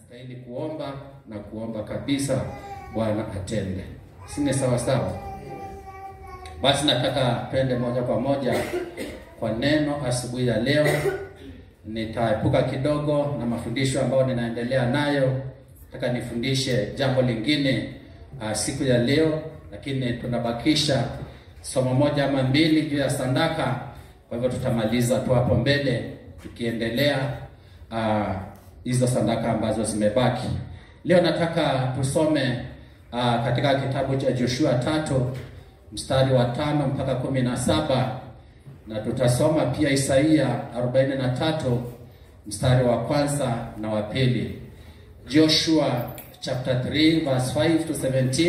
nastahili kuomba na kuomba kabisa Bwana atende. Sine sawa sawa? Basi nataka twende moja kwa moja kwa neno asubuhi ya leo. Nitaepuka kidogo na mafundisho ambayo ninaendelea nayo. Nataka nifundishe jambo lingine uh, siku ya leo, lakini tunabakisha somo moja ama mbili juu ya sadaka. Kwa hivyo tutamaliza tu hapo mbele tukiendelea hizo uh, sadaka ambazo zimebaki. Leo nataka tusome uh, katika kitabu cha Joshua tatu mstari wa tano mpaka kumi na saba na tutasoma pia Isaia 43 mstari wa kwanza na wa pili. Joshua chapter 3 verse 5 to 17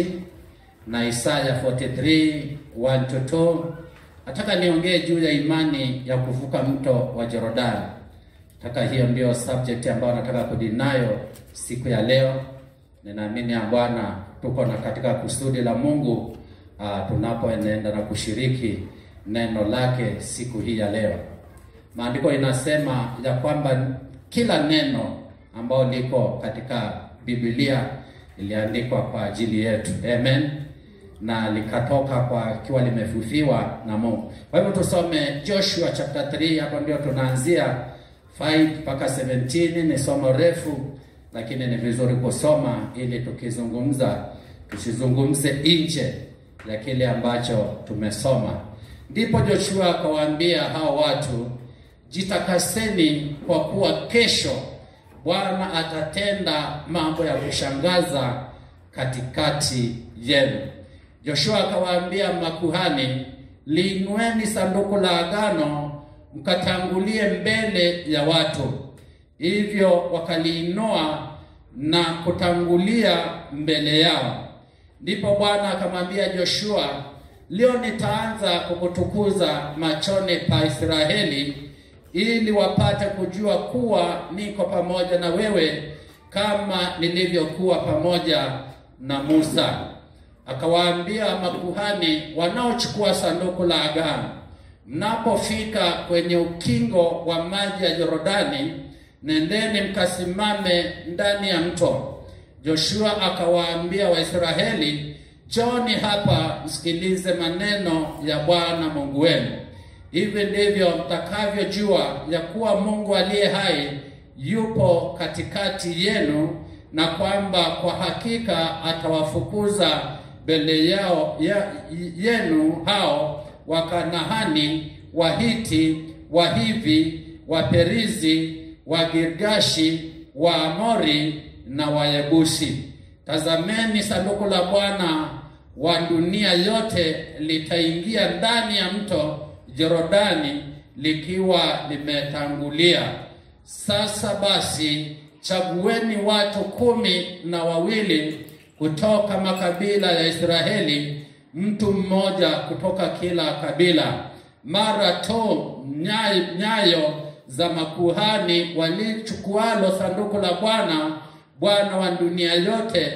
na Isaiah 43 1 to 2. Nataka niongee juu ya imani ya kuvuka mto wa Jordan. Nataka hiyo ndio subject ambayo nataka kudinayo siku ya leo. Ninaamini ya Bwana tuko na katika kusudi la Mungu uh, tunapoenenda na kushiriki neno lake siku hii ya leo. Maandiko inasema ya kwamba kila neno ambalo liko katika Biblia iliandikwa kwa ajili yetu. Amen. Na likatoka kwa kiwa limefufiwa na Mungu. Kwa hivyo tusome Joshua chapter 3, hapo ndio tunaanzia 5 mpaka 17. Ni somo refu, lakini ni vizuri kusoma ili tukizungumza tusizungumze nje ya kile ambacho tumesoma. Ndipo Joshua akawaambia hao watu, jitakaseni kwa kuwa kesho Bwana atatenda mambo ya kushangaza katikati yenu. Joshua akawaambia makuhani, liinueni sanduku la agano mkatangulie mbele ya watu. Hivyo wakaliinua na kutangulia mbele yao. Ndipo Bwana akamwambia Joshua, leo nitaanza kukutukuza machoni pa Israeli ili wapate kujua kuwa niko pamoja na wewe kama nilivyokuwa pamoja na Musa. Akawaambia makuhani wanaochukua sanduku la agano, mnapofika kwenye ukingo wa maji ya Yordani, nendeni mkasimame ndani ya mto. Joshua akawaambia Waisraeli, Njoni hapa msikilize maneno ya Bwana Mungu wenu. Hivi ndivyo mtakavyojua ya kuwa Mungu aliye hai yupo katikati yenu, na kwamba kwa hakika atawafukuza mbele yao ya, yenu hao Wakanahani, Wahiti, Wahivi, Waperizi, Wagirgashi, Waamori na Wayebusi. Tazameni, sanduku la Bwana wa dunia yote litaingia ndani ya mto Jorodani likiwa limetangulia. Sasa basi, chagueni watu kumi na wawili kutoka makabila ya Israeli, mtu mmoja kutoka kila kabila. Mara tu nyayo, nyayo za makuhani walichukualo sanduku la Bwana Bwana wa dunia yote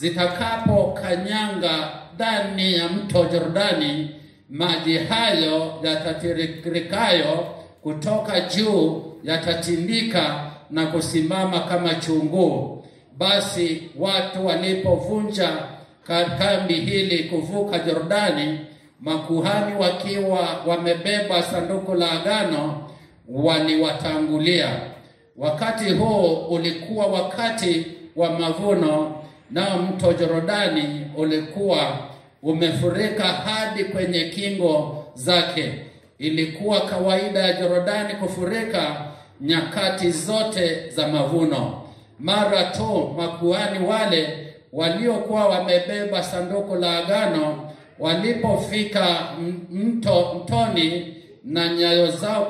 zitakapokanyanga ndani ya mto Jordani, maji hayo yatatirikayo kutoka juu yatatindika na kusimama kama chunguu. Basi watu walipovunja kambi hili kuvuka Jordani, makuhani wakiwa wamebeba sanduku la agano waliwatangulia. Wakati huo ulikuwa wakati wa mavuno, nao mto Jorodani ulikuwa umefurika hadi kwenye kingo zake. Ilikuwa kawaida ya Jorodani kufurika nyakati zote za mavuno. Mara tu makuhani wale waliokuwa wamebeba sanduku la agano walipofika mto mtoni na nyayo zao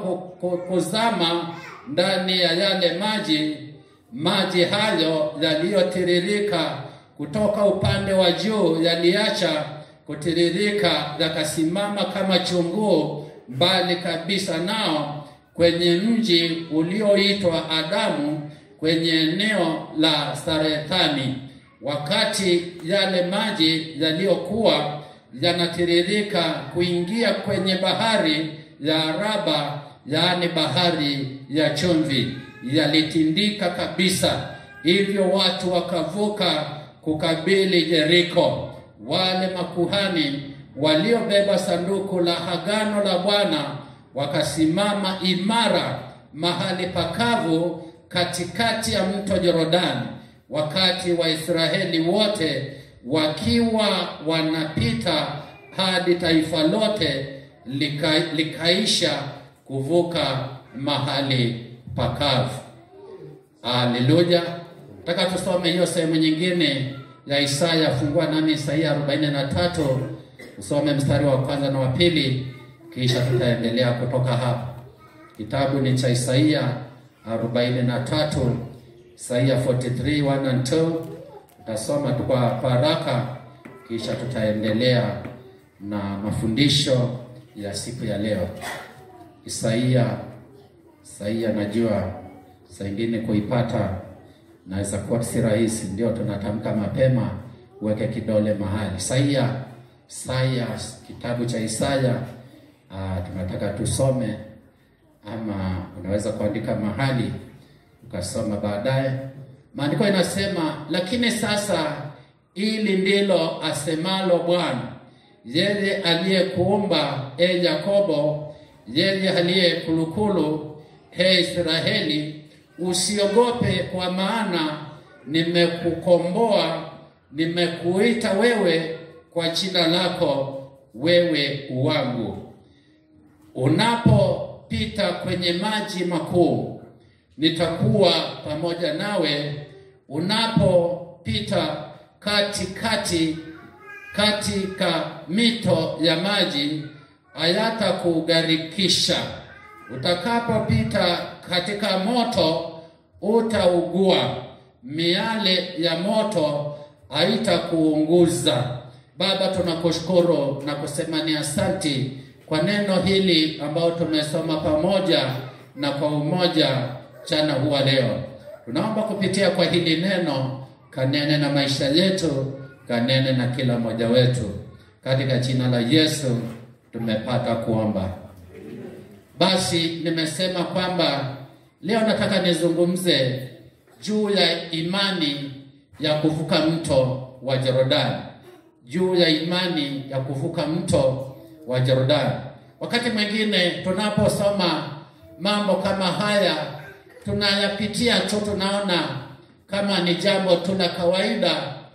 kuzama ndani ya yale maji, maji hayo yaliyotiririka kutoka upande wa juu yaliacha kutiririka, yakasimama kama chunguu mbali kabisa nao kwenye mji ulioitwa Adamu, kwenye eneo la Sarethani. Wakati yale maji yaliyokuwa yanatiririka kuingia kwenye bahari ya Araba, yaani bahari ya chumvi, yalitindika kabisa hivyo watu wakavuka kukabili Yeriko. Wale makuhani waliobeba sanduku la agano la Bwana wakasimama imara mahali pakavu katikati ya mto Yordani, wakati Waisraeli wote wakiwa wanapita hadi taifa lote lika, likaisha kuvuka mahali pakavu. Haleluya! Nataka tusome hiyo sehemu nyingine ya Isaya. Fungua nami Isaia 43 usome mstari wa kwanza na wa pili, kisha tutaendelea kutoka hapa. Kitabu ni cha Isaia 43, Isaia 43 1 and 2. Tutasoma tu kwa haraka, kisha tutaendelea na mafundisho ya siku ya leo. Isaia, Isaia najua saa ingine kuipata naweza kuwa si rahisi, ndio tunatamka mapema, uweke kidole mahali. Isaia, Isaia, kitabu cha Isaya uh, tunataka tusome, ama unaweza kuandika mahali ukasoma baadaye. Maandiko inasema, lakini sasa ili ndilo asemalo Bwana, yeye aliyekuumba e Yakobo, yeye aliyekulukulu he Israeli, usiogope, kwa maana nimekukomboa, nimekuita wewe kwa jina lako, wewe uwangu. Unapopita kwenye maji makuu, nitakuwa pamoja nawe. Unapopita katikati katika mito ya maji, hayatakugharikisha. Utakapopita katika moto, utaugua, miale ya moto haitakuunguza. Baba, tunakushukuru na kusema ni asanti kwa neno hili ambao tumesoma pamoja na kwa umoja chana huwa leo. Tunaomba kupitia kwa hili neno kanene na maisha yetu, kanene na kila mmoja wetu, katika jina la Yesu tumepata kuomba. Basi nimesema kwamba leo nataka nizungumze juu ya imani ya kuvuka mto wa Yordani, juu ya imani ya kuvuka mto wa Yordani. Wakati mwingine tunaposoma mambo kama haya tunayapitia tu, tunaona kama ni jambo tu la kawaida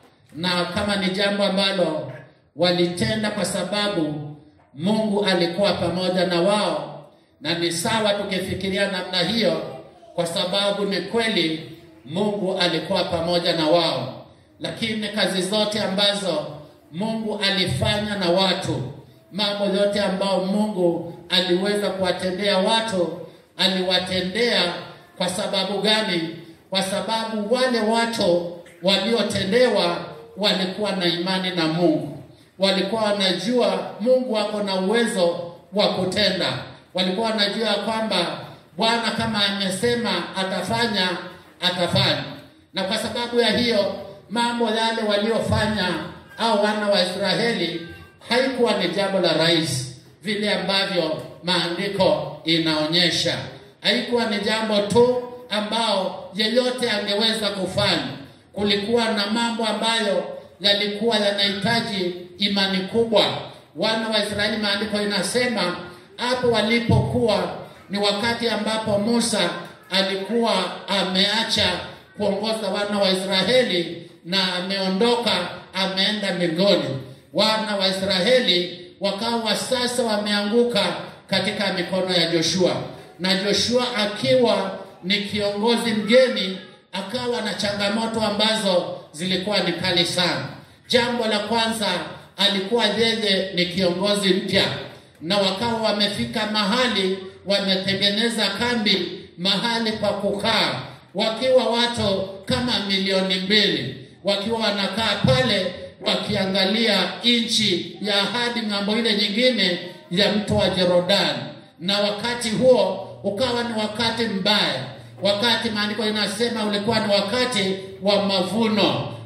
na kama ni jambo ambalo walitenda kwa sababu Mungu alikuwa pamoja na wao, na ni sawa tukifikiria namna hiyo, kwa sababu ni kweli Mungu alikuwa pamoja na wao. Lakini kazi zote ambazo Mungu alifanya na watu, mambo yote ambayo Mungu aliweza kuwatendea watu, aliwatendea kwa sababu gani? Kwa sababu wale watu waliotendewa walikuwa na imani na Mungu, walikuwa wanajua Mungu ako na uwezo wa kutenda, walikuwa wanajua kwamba Bwana kama amesema atafanya, atafanya. Na kwa sababu ya hiyo mambo yale waliofanya au wana wa Israeli haikuwa ni jambo la rahisi vile ambavyo maandiko inaonyesha. Haikuwa ni jambo tu ambao yeyote angeweza kufanya. Kulikuwa na mambo ambayo yalikuwa yanahitaji imani kubwa. Wana wa Israeli, maandiko inasema hapo walipokuwa ni wakati ambapo Musa alikuwa ameacha kuongoza wana wa Israeli na ameondoka ameenda mbinguni. Wana wa Israeli wakawa sasa wameanguka katika mikono ya Joshua, na Joshua akiwa ni kiongozi mgeni akawa na changamoto ambazo zilikuwa ni kali sana. Jambo la kwanza, alikuwa yeye ni kiongozi mpya, na wakawa wamefika mahali wametengeneza kambi mahali pa kukaa, wakiwa watu kama milioni mbili, wakiwa wanakaa pale wakiangalia nchi ya ahadi ng'ambo ile nyingine ya mto wa Yordani. Na wakati huo ukawa ni wakati mbaya, wakati maandiko inasema ulikuwa ni wakati wa mavuno,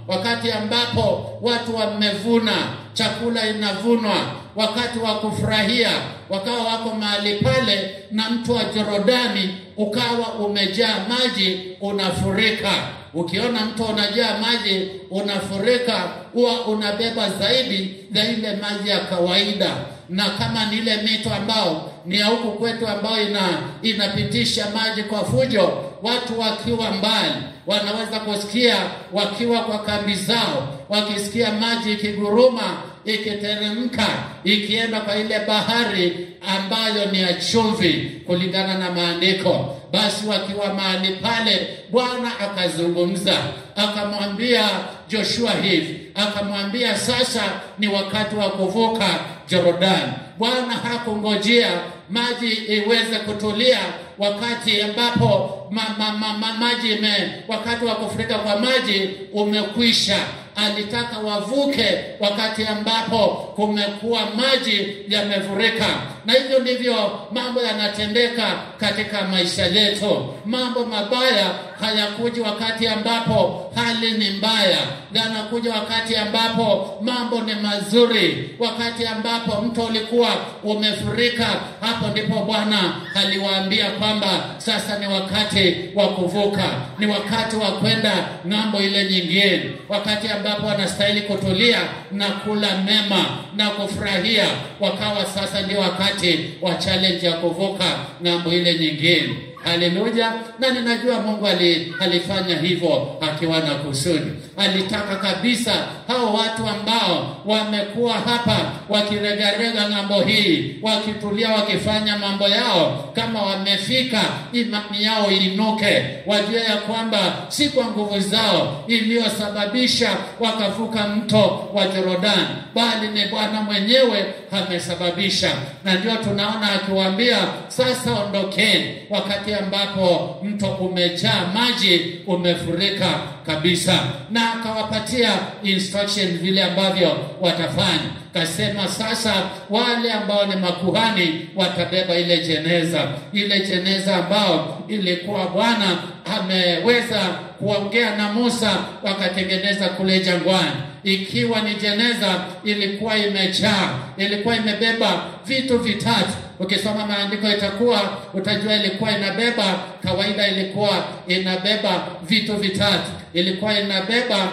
wakati ambapo watu wamevuna, chakula inavunwa, wakati wa kufurahia, wakawa wako mahali pale, na mto wa Jorodani ukawa umejaa maji, unafurika. Ukiona mto unajaa maji unafurika, huwa unabeba zaidi ya ile maji ya kawaida, na kama ni ile mito ambao ni ya huku kwetu ambayo ina inapitisha maji kwa fujo, watu wakiwa mbali wanaweza kusikia wakiwa kwa kambi zao, wakisikia maji ikiguruma, ikiteremka, ikienda kwa ile bahari ambayo ni ya chumvi kulingana na maandiko. Basi wakiwa mahali pale, Bwana akazungumza akamwambia Joshua hivi, akamwambia sasa ni wakati wa kuvuka Jorodani. Bwana hakungojea maji iweze kutulia wakati ambapo ma, ma, ma, ma, maji ime, wakati wa kufurika kwa maji umekwisha. Alitaka wavuke wakati ambapo kumekuwa maji yamefurika, na hivyo ndivyo mambo yanatendeka katika maisha yetu. Mambo mabaya hayakuji wakati ambapo hali ni mbaya, yanakuja wakati ambapo mambo ni mazuri. Wakati ambapo mto ulikuwa umefurika, hapo ndipo Bwana aliwaambia kwamba sasa ni wakati wa kuvuka, ni wakati wa kwenda ng'ambo ile nyingine, wakati ambapo wanastahili kutulia na kula mema na kufurahia. Wakawa sasa ndio wakati wa challenge ya kuvuka ng'ambo ile nyingine. Haleluya! Na ninajua Mungu ali, alifanya hivyo akiwa na kusudi. Alitaka kabisa hao watu ambao wamekuwa hapa wakiregarega ng'ambo hii, wakitulia, wakifanya mambo yao, kama wamefika, imani yao iinuke, wajue ya kwamba si kwa nguvu zao iliyosababisha wakavuka mto wa Jorodani, bali ni Bwana mwenyewe amesababisha. Na ndio tunaona akiwaambia sasa, ondokeni, wakati ambapo mto umejaa maji, umefurika kabisa, na akawapatia instruction vile ambavyo watafanya. Kasema sasa, wale ambao ni makuhani watabeba ile jeneza, ile jeneza ambao ilikuwa Bwana ameweza kuongea na Musa, wakatengeneza kule jangwani ikiwa ni jeneza ilikuwa imejaa, ilikuwa imebeba vitu vitatu. Ukisoma maandiko itakuwa utajua ilikuwa inabeba, kawaida ilikuwa inabeba vitu vitatu. Ilikuwa inabeba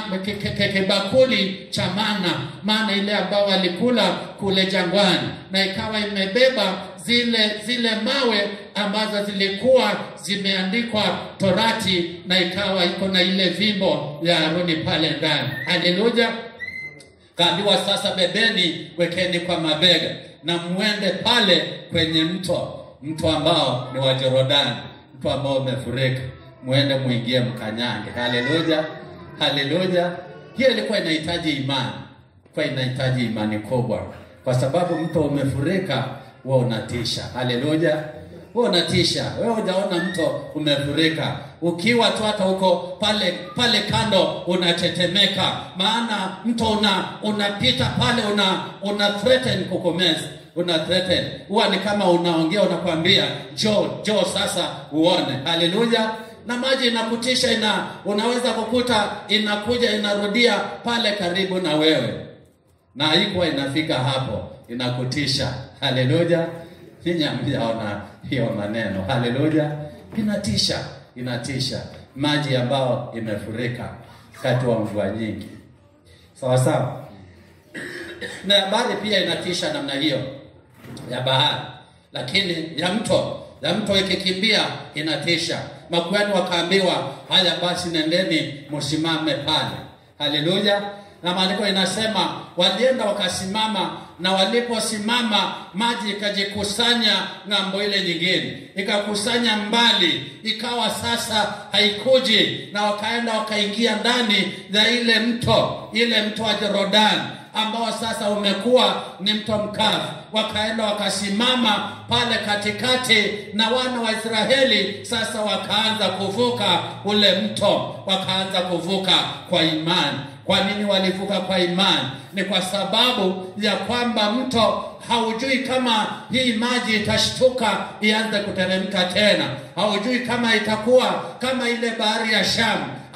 kibakuli cha mana, mana ile ambao walikula kule jangwani, na ikawa imebeba zile zile mawe ambazo zilikuwa zimeandikwa Torati, na ikawa iko na ile vimbo ya Haruni pale ndani. Haleluya! Kaambiwa sasa, bebeni, wekeni kwa mabega na mwende pale kwenye mto, mto ambao ni wa Jorodani, mto ambao umefurika, mwende muingie, mkanyange. Haleluya, haleluya! Hiyo ilikuwa inahitaji imani, kwa inahitaji imani kubwa, kwa sababu mto umefurika, wewe unatisha. Haleluya, wewe unatisha. Wewe hujaona mto umefurika, ukiwa tu hata huko pale pale kando unatetemeka, maana mto una unapita pale, una una threaten kukomeza una threaten, huwa ni kama unaongea, unakwambia jo jo, sasa uone. Haleluya! na maji inakutisha, ina unaweza kukuta inakuja inarudia pale karibu na wewe, na haikuwa inafika hapo, inakutisha. Haleluya! Ninyi hamjaona hiyo maneno. Haleluya! Inatisha, inatisha, maji ambayo imefurika wakati wa mvua nyingi, sawa sawa. Na bahari pia inatisha namna hiyo ya bahari, lakini ya mto ya mto ikikimbia inatisha. Makuhani wakaambiwa, haya basi, nendeni msimame pale. Haleluya! Na maandiko inasema walienda wakasimama, na waliposimama maji ikajikusanya ng'ambo ile nyingine, ikakusanya mbali, ikawa sasa haikuji, na wakaenda wakaingia ndani ya ile mto, ile mto wa Jorodani ambao sasa umekuwa ni mto mkavu. Wakaenda wakasimama pale katikati, na wana wa Israeli sasa wakaanza kuvuka ule mto, wakaanza kuvuka kwa imani. Kwa nini walivuka kwa imani? Ni kwa sababu ya kwamba mto haujui kama hii maji itashtuka ianze kuteremka tena, haujui kama itakuwa kama ile bahari ya Shamu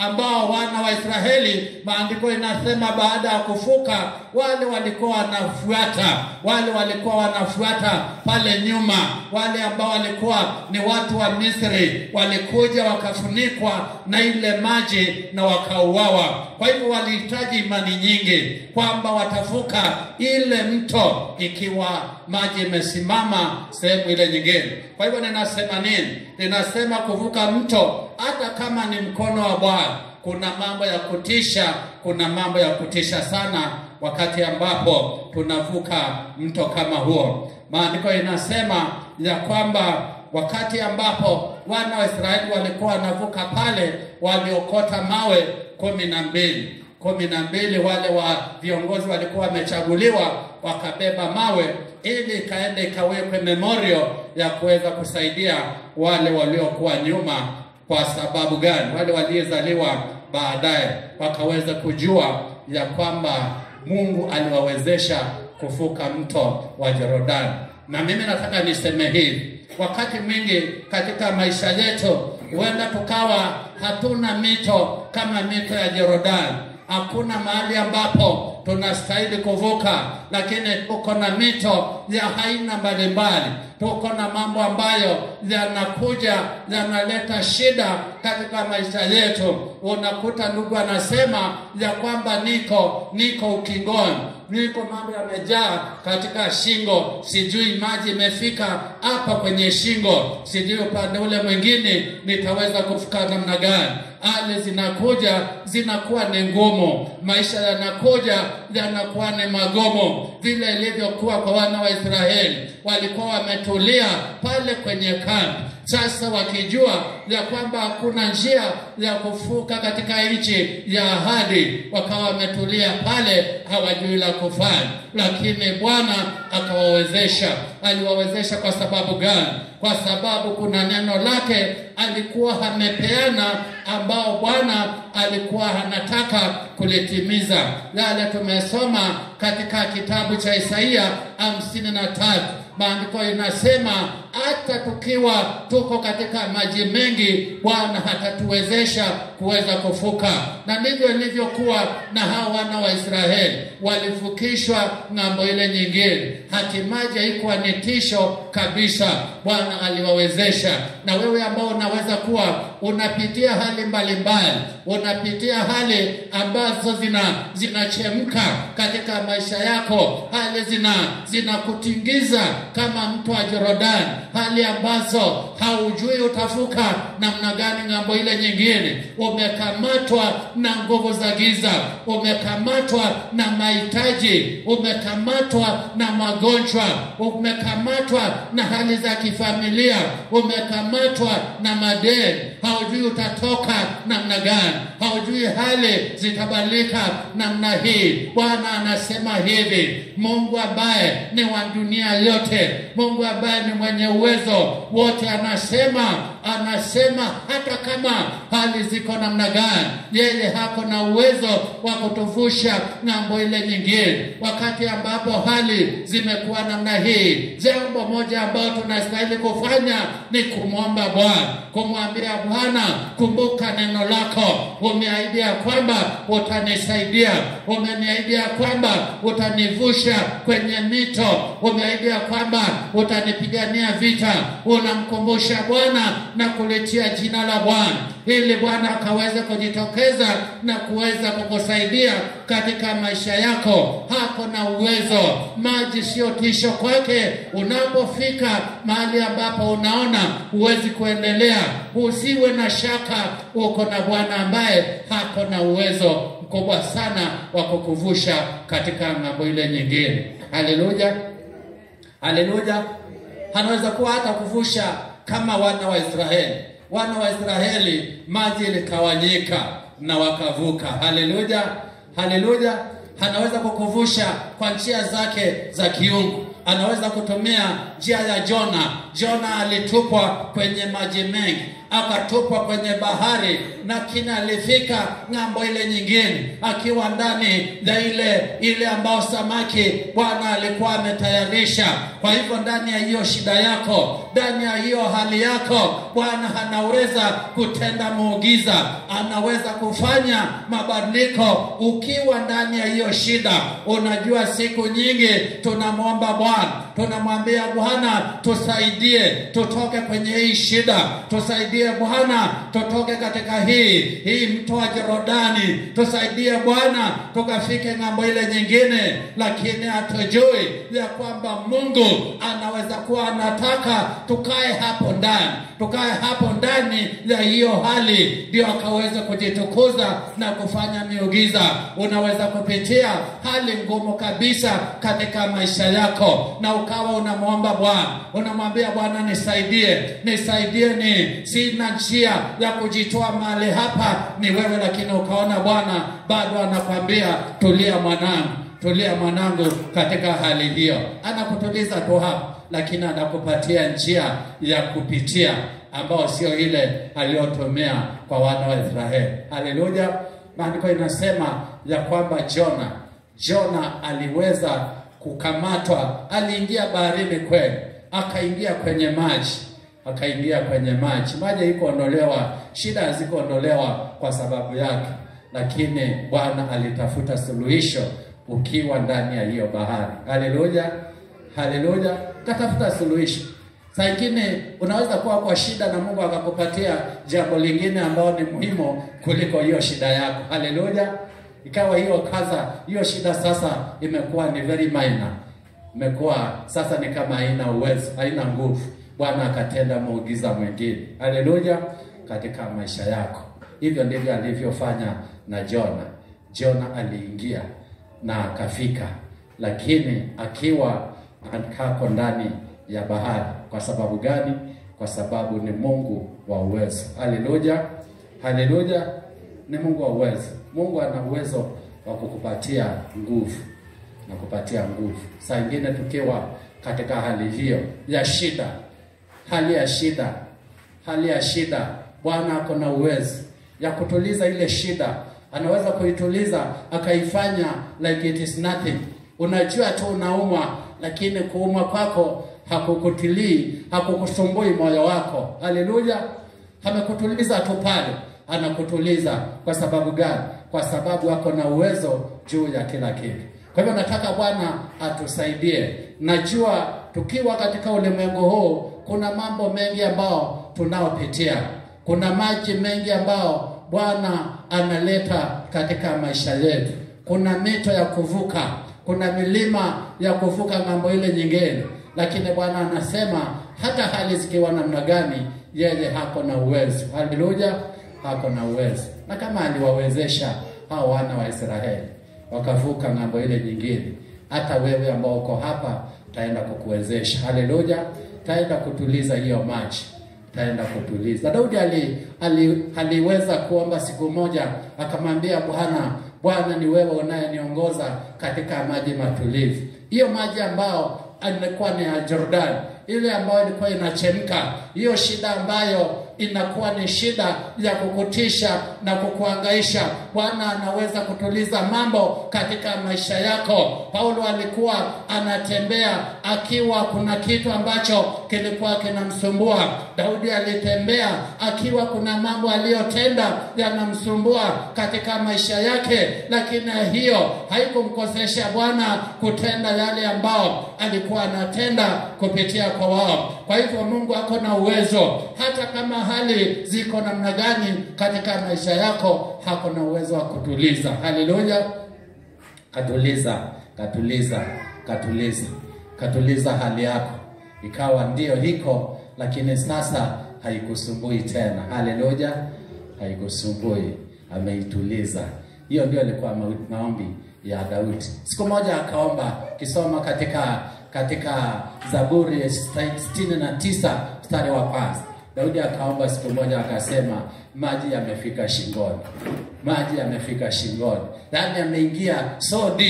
ambao wana wa Israeli, maandiko inasema baada ya kufuka wale walikuwa wanafuata, wale walikuwa wanafuata pale nyuma, wale ambao walikuwa ni watu wa Misri walikuja wakafunikwa na ile maji na wakauawa. Kwa hivyo walihitaji imani nyingi kwamba watavuka ile mto ikiwa maji imesimama sehemu ile nyingine. Kwa hivyo ninasema nini? Ninasema kuvuka mto, hata kama ni mkono wa Bwana, kuna mambo ya kutisha, kuna mambo ya kutisha sana wakati ambapo tunavuka mto kama huo. Maandiko inasema ya kwamba wakati ambapo wana wa Israeli walikuwa wanavuka pale, waliokota mawe kumi na mbili kumi na mbili wale wa viongozi walikuwa wamechaguliwa wakabeba mawe ili ikaende ikawekwe memorial ya kuweza kusaidia wale waliokuwa nyuma. Kwa sababu gani? Wale waliozaliwa baadaye wakaweza kujua ya kwamba Mungu aliwawezesha kuvuka mto wa Yordani. Na mimi nataka niseme hivi, wakati mwingi katika maisha yetu huenda tukawa hatuna mito kama mito ya Yordani hakuna mahali ambapo tunastahili kuvuka, lakini tuko na mito ya aina mbalimbali. Tuko na mambo ambayo yanakuja yanaleta shida katika maisha yetu. Unakuta ndugu anasema ya kwamba niko niko ukingoni, niko mambo yamejaa katika shingo, sijui maji imefika hapa kwenye shingo, sijui upande ule mwingine nitaweza kufika namna gani? Hali zinakuja zinakuwa ni ngumu, maisha yanakuja yanakuwa ni magumu, vile ilivyokuwa kwa wana wa Israeli. Walikuwa wametulia pale kwenye kambi, sasa wakijua ya kwamba hakuna njia ya kufuka katika nchi ya ahadi, wakawa wametulia pale, hawajui la kufanya, lakini Bwana akawawezesha. Aliwawezesha kwa sababu gani? Kwa sababu kuna neno lake alikuwa amepeana, ambao Bwana alikuwa anataka kulitimiza. Yale tumesoma katika kitabu cha Isaia hamsini na tatu maandiko inasema hata tukiwa tuko katika maji mengi, Bwana hatatuwezesha kuweza kuvuka. Na ndivyo ilivyokuwa na hao wana wa Israeli, walivukishwa ng'ambo ile nyingine, hatimaye haikuwa ni tisho kabisa. Bwana aliwawezesha. Na wewe ambao unaweza kuwa unapitia hali mbalimbali, unapitia hali ambazo zina zinachemka katika maisha yako, hali zina zinakutingiza kama mto wa Yordani, hali ambazo haujui utavuka namna gani ng'ambo ile nyingine. Umekamatwa na nguvu za giza, umekamatwa na mahitaji, umekamatwa na magonjwa, umekamatwa na hali za kifamilia, umekamatwa na madeni, haujui utatoka namna gani, haujui hali zitabadilika namna hii. Bwana anasema hivi, Mungu ambaye ni wa dunia yote, Mungu ambaye ni mwenye uwezo wote, anasema anasema hata kama hali ziko namna gani, yeye hako na uwezo wa kutuvusha ng'ambo ile nyingine. Wakati ambapo hali zimekuwa namna hii, jambo moja ambalo tunastahili kufanya ni kumwomba Bwana, kumwambia Bwana, kumbuka neno lako, umeahidi ya kwamba utanisaidia, umeniahidi ya kwamba utanivusha kwenye mito, umeahidi ya kwamba utanipigania vita. Unamkumbusha Bwana na kulitia jina la Bwana ili Bwana akaweze kujitokeza na kuweza kukusaidia katika maisha yako. Hako na uwezo, maji sio tisho kwake. Unapofika mahali ambapo unaona huwezi kuendelea, usiwe na shaka, uko na Bwana ambaye hako na uwezo mkubwa sana wa kukuvusha katika ng'ambo ile nyingine. Haleluya, haleluya. Anaweza kuwa hata kuvusha kama wana wa Israeli. Wana wa Israeli maji ilikawanyika na wakavuka. Haleluya, haleluya. Anaweza kukuvusha kwa njia zake za kiungu. Anaweza kutumia njia ya Jona. Jona alitupwa kwenye maji mengi, akatupwa kwenye bahari, lakini alifika ng'ambo ile nyingine akiwa ndani ya ile ile ambao samaki Bwana alikuwa ametayarisha. Kwa hivyo ndani ya hiyo shida yako, ndani ya hiyo hali yako, Bwana anaweza kutenda muujiza, anaweza kufanya mabadiliko ukiwa ndani ya hiyo shida. Unajua, siku nyingi tunamwomba Bwana, tunamwambia Bwana, tusaidie tutoke kwenye hii shida, tusaidie Bwana, tutoke katika hii hii mto wa Jorodani, tusaidie Bwana, tukafike ng'ambo ile nyingine, lakini hatujui ya kwamba Mungu anaweza kuwa anataka tukae hapo ndani, tukae hapo ndani ya hiyo hali, ndio akaweza kujitukuza na kufanya miujiza. Unaweza kupitia hali ngumu kabisa katika maisha yako, na ukawa unamwomba Bwana, unamwambia Bwana, nisaidie, nisaidie, ni sina njia ya kujitoa mahali hapa, ni wewe. Lakini ukaona Bwana bado anakwambia tulia, mwanangu, tulia mwanangu, katika hali hiyo anakutuliza tu hapo, lakini anakupatia njia ya kupitia ambao sio ile aliyotumia kwa wana wa Israeli. Haleluya! Maandiko inasema ya kwamba Jona Jona aliweza kukamatwa, aliingia baharini kweli, akaingia kwenye maji, akaingia kwenye maji, maji haikuondolewa, shida hazikuondolewa kwa sababu yake, lakini Bwana alitafuta suluhisho ukiwa ndani ya hiyo bahari. Haleluya, haleluya, katafuta suluhisho. Saa ingine unaweza kuwa kwa shida na Mungu akakupatia jambo lingine ambalo ni muhimu kuliko hiyo shida yako. Haleluya! Ikawa hiyo kaza, hiyo shida sasa imekuwa ni very minor, imekuwa sasa ni kama haina uwezo, haina nguvu. Bwana akatenda muujiza mwingine. Haleluya! katika maisha yako. Hivyo ndivyo alivyofanya na Jona. Jona aliingia na akafika, lakini akiwa kako ndani ya bahari. Kwa sababu gani? Kwa sababu ni Mungu wa uwezo. Haleluya, haleluya, ni Mungu wa uwezo. Mungu ana uwezo wa kukupatia nguvu na kupatia nguvu. Saa ingine tukiwa katika hali hiyo ya shida, hali ya shida, hali ya shida, Bwana ako na uwezo ya kutuliza ile shida. Anaweza kuituliza akaifanya like it is nothing. Unajua tu unaumwa, lakini kuumwa kwako hakukutilii hakukusumbui moyo wako. Haleluya, amekutuliza tu pale, anakutuliza kwa sababu gani? Kwa sababu ako na uwezo juu ya kila kitu. Kwa hivyo nataka Bwana atusaidie. Najua tukiwa katika ulimwengu huu kuna mambo mengi ambao tunaopitia, kuna maji mengi ambao Bwana analeta katika maisha yetu, kuna mito ya kuvuka, kuna milima ya kuvuka ng'ambo ile nyingine lakini Bwana anasema hata hali zikiwa namna gani, yeye hako na uwezo. Haleluya, hako na uwezo. Na kama aliwawezesha hao wana wa Israeli wakavuka ng'ambo ile nyingine, hata wewe ambao uko hapa taenda kukuwezesha. Haleluya, taenda kutuliza hiyo maji, taenda kutuliza. Daudi ali, ali, aliweza kuomba siku moja, akamwambia Bwana, Bwana ni wewe unayeniongoza katika maji matulivu. Hiyo maji ambao ilikuwa ni ya Jordan, ile ambayo ilikuwa inachemka, hiyo shida ambayo inakuwa ni shida ya kukutisha na kukuangaisha. Bwana anaweza kutuliza mambo katika maisha yako. Paulo alikuwa anatembea akiwa kuna kitu ambacho kilikuwa kinamsumbua. Daudi alitembea akiwa kuna mambo aliyotenda yanamsumbua katika maisha yake, lakini hiyo haikumkosesha Bwana kutenda yale ambao alikuwa anatenda kupitia kwa wao. Kwa hivyo Mungu ako na uwezo hata kama hali ziko namna gani katika maisha yako, hako na uwezo wa kutuliza. Haleluya, katuliza, katuliza, katuliza, katuliza hali yako, ikawa ndio hiko, lakini sasa haikusumbui tena. Haleluya, haikusumbui, ameituliza. Hiyo ndio ilikuwa maombi ya Daudi. Siku moja akaomba, kisoma katika katika Zaburi sitini na tisa mstari wa kwanza Daudi akaomba siku moja akasema, maji yamefika shingoni, maji yamefika shingoni, yaani ameingia so deep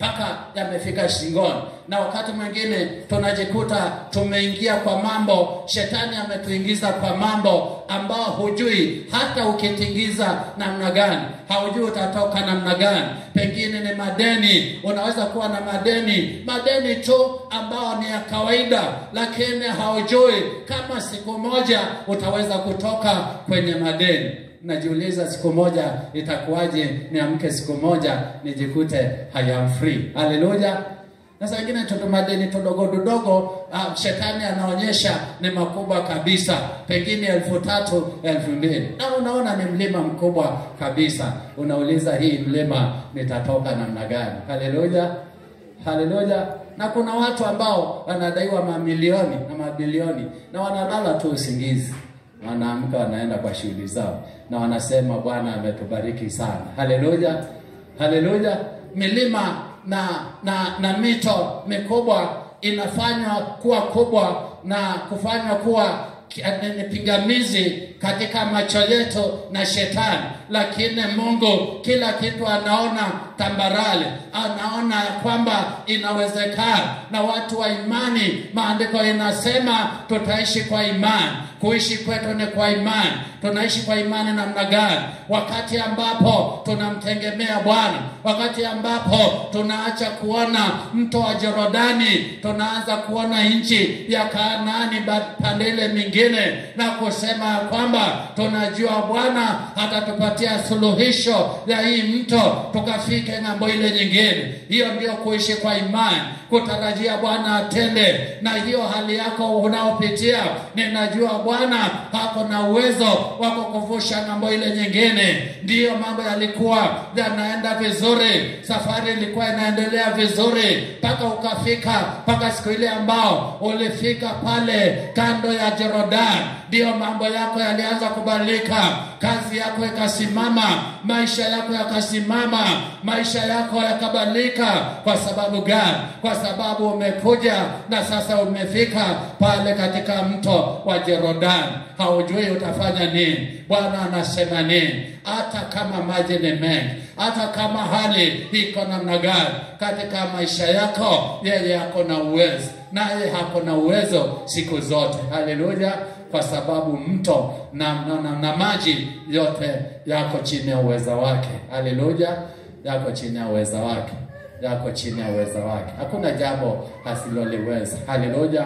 mpaka yamefika shingoni, na wakati mwingine tunajikuta tumeingia kwa mambo, shetani ametuingiza kwa mambo ambao hujui hata ukitingiza namna gani, haujui utatoka namna gani. Pengine ni madeni, unaweza kuwa na madeni, madeni tu ambao ni ya kawaida, lakini haujui kama siku moja utaweza kutoka kwenye madeni. Najiuliza, siku moja itakuwaje niamke siku moja nijikute I am free. Haleluya! Na saa ingine tutu madeni tudogo tudogo, uh, shetani anaonyesha ni makubwa kabisa, pengine elfu tatu elfu mbili na unaona ni mlima mkubwa kabisa. Unauliza, hii mlima nitatoka namna gani? Haleluya, haleluya. Na kuna watu ambao wanadaiwa mamilioni na mabilioni na wanalala tu usingizi wanaamka wanaenda kwa shughuli zao na wanasema Bwana ametubariki sana. Haleluya, haleluya. Milima na na na mito mikubwa inafanywa kuwa kubwa na kufanywa kuwa ni pingamizi katika macho yetu na shetani, lakini Mungu kila kitu anaona tambarale, anaona ya kwamba inawezekana, na watu wa imani, maandiko inasema tutaishi kwa imani. Kuishi kwetu ni kwa imani. Tunaishi kwa imani namna gani? Wakati ambapo tunamtegemea Bwana, wakati ambapo tunaacha kuona mto wa Jorodani, tunaanza kuona nchi ya Kanaani pande ile mingine, na kusema ya kwamba tunajua Bwana atatupatia suluhisho ya hii mto, tukafike ng'ambo ile nyingine. Hiyo ndio kuishi kwa imani, kutarajia Bwana atende. Na hiyo hali yako unaopitia, ninajua Bwana hako na uwezo wa kukuvusha ng'ambo ile nyingine. Ndiyo mambo yalikuwa yanaenda vizuri, safari ilikuwa inaendelea vizuri mpaka ukafika, mpaka siku ile ambao ulifika pale kando ya Jorodani, ndiyo mambo yako yalianza kubadilika, kazi yako ikasimama, maisha yako yakasimama, maisha yako yakabadilika. Kwa sababu gani? Kwa sababu umekuja na sasa umefika pale katika mto wa Jorodani, haujui utafanya nini. Bwana anasema nini? Hata kama maji ni mengi, hata kama hali iko namna gani katika maisha yako, yeye ako na uwezo, naye hako na uwezo siku zote. Haleluya! Kwa sababu mto na, na, na, na maji yote yako chini ya uweza wake. Haleluya! Yako chini ya uweza wake, yako chini ya uweza wake. Hakuna jambo asiloliweza. Haleluya!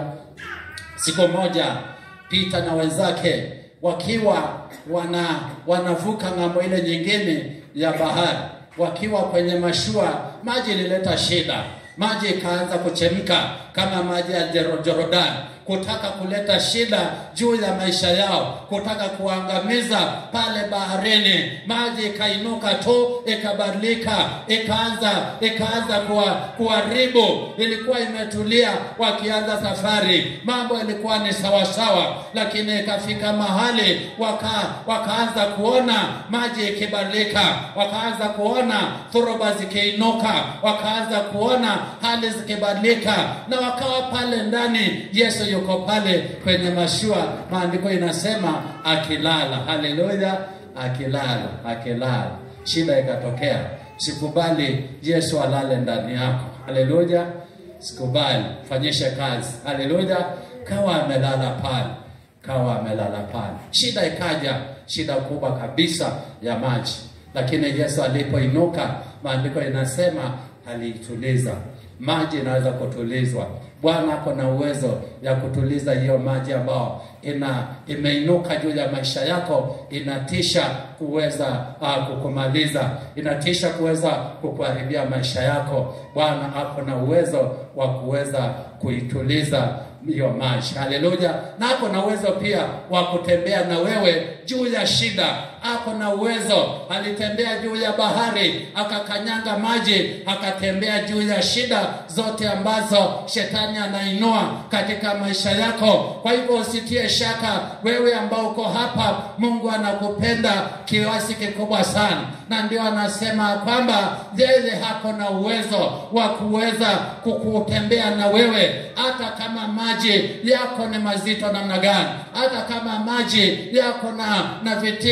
Siku moja Pita na wenzake wakiwa wana wanavuka ng'ambo ile nyingine ya bahari, wakiwa kwenye mashua, maji ilileta shida, maji ikaanza kuchemka kama maji ya Jorodani, kutaka kuleta shida juu ya maisha yao, kutaka kuangamiza pale baharini. Maji ikainuka tu ikabadilika, ikaanza ikaanza kuharibu. Ilikuwa imetulia wakianza safari, mambo ilikuwa ni sawasawa, lakini ikafika mahali waka, wakaanza kuona maji ikibadilika, wakaanza kuona dhoruba zikiinuka, wakaanza kuona hali zikibadilika, na wakawa pale ndani. Yesu yuko pale kwenye mashua, maandiko inasema akilala. Haleluya, akilala, akilala. Shida ikatokea, sikubali Yesu alale ndani yako. Haleluya, sikubali, fanyishe kazi. Haleluya, kawa amelala pale, kawa amelala pale. Shida ikaja, shida kubwa kabisa ya maji, lakini Yesu alipoinuka, maandiko inasema aliituliza maji inaweza kutulizwa. Bwana ako na uwezo ya kutuliza hiyo maji ambao ina imeinuka juu ya maisha yako, inatisha kuweza uh, kukumaliza, inatisha kuweza kukuharibia maisha yako. Bwana ako na uwezo wa kuweza kuituliza hiyo maji. Haleluya! Na ako na uwezo pia wa kutembea na wewe juu ya shida. Ako na uwezo, alitembea juu ya bahari akakanyanga maji, akatembea juu ya shida zote ambazo shetani anainua katika maisha yako. Kwa hivyo usitie shaka, wewe ambao uko hapa, Mungu anakupenda kiasi kikubwa sana, na ndio anasema kwamba yeye hako na uwezo wa kuweza kukutembea na wewe hata kama maji yako ni mazito namna gani, hata kama maji yako na, na vitisho vya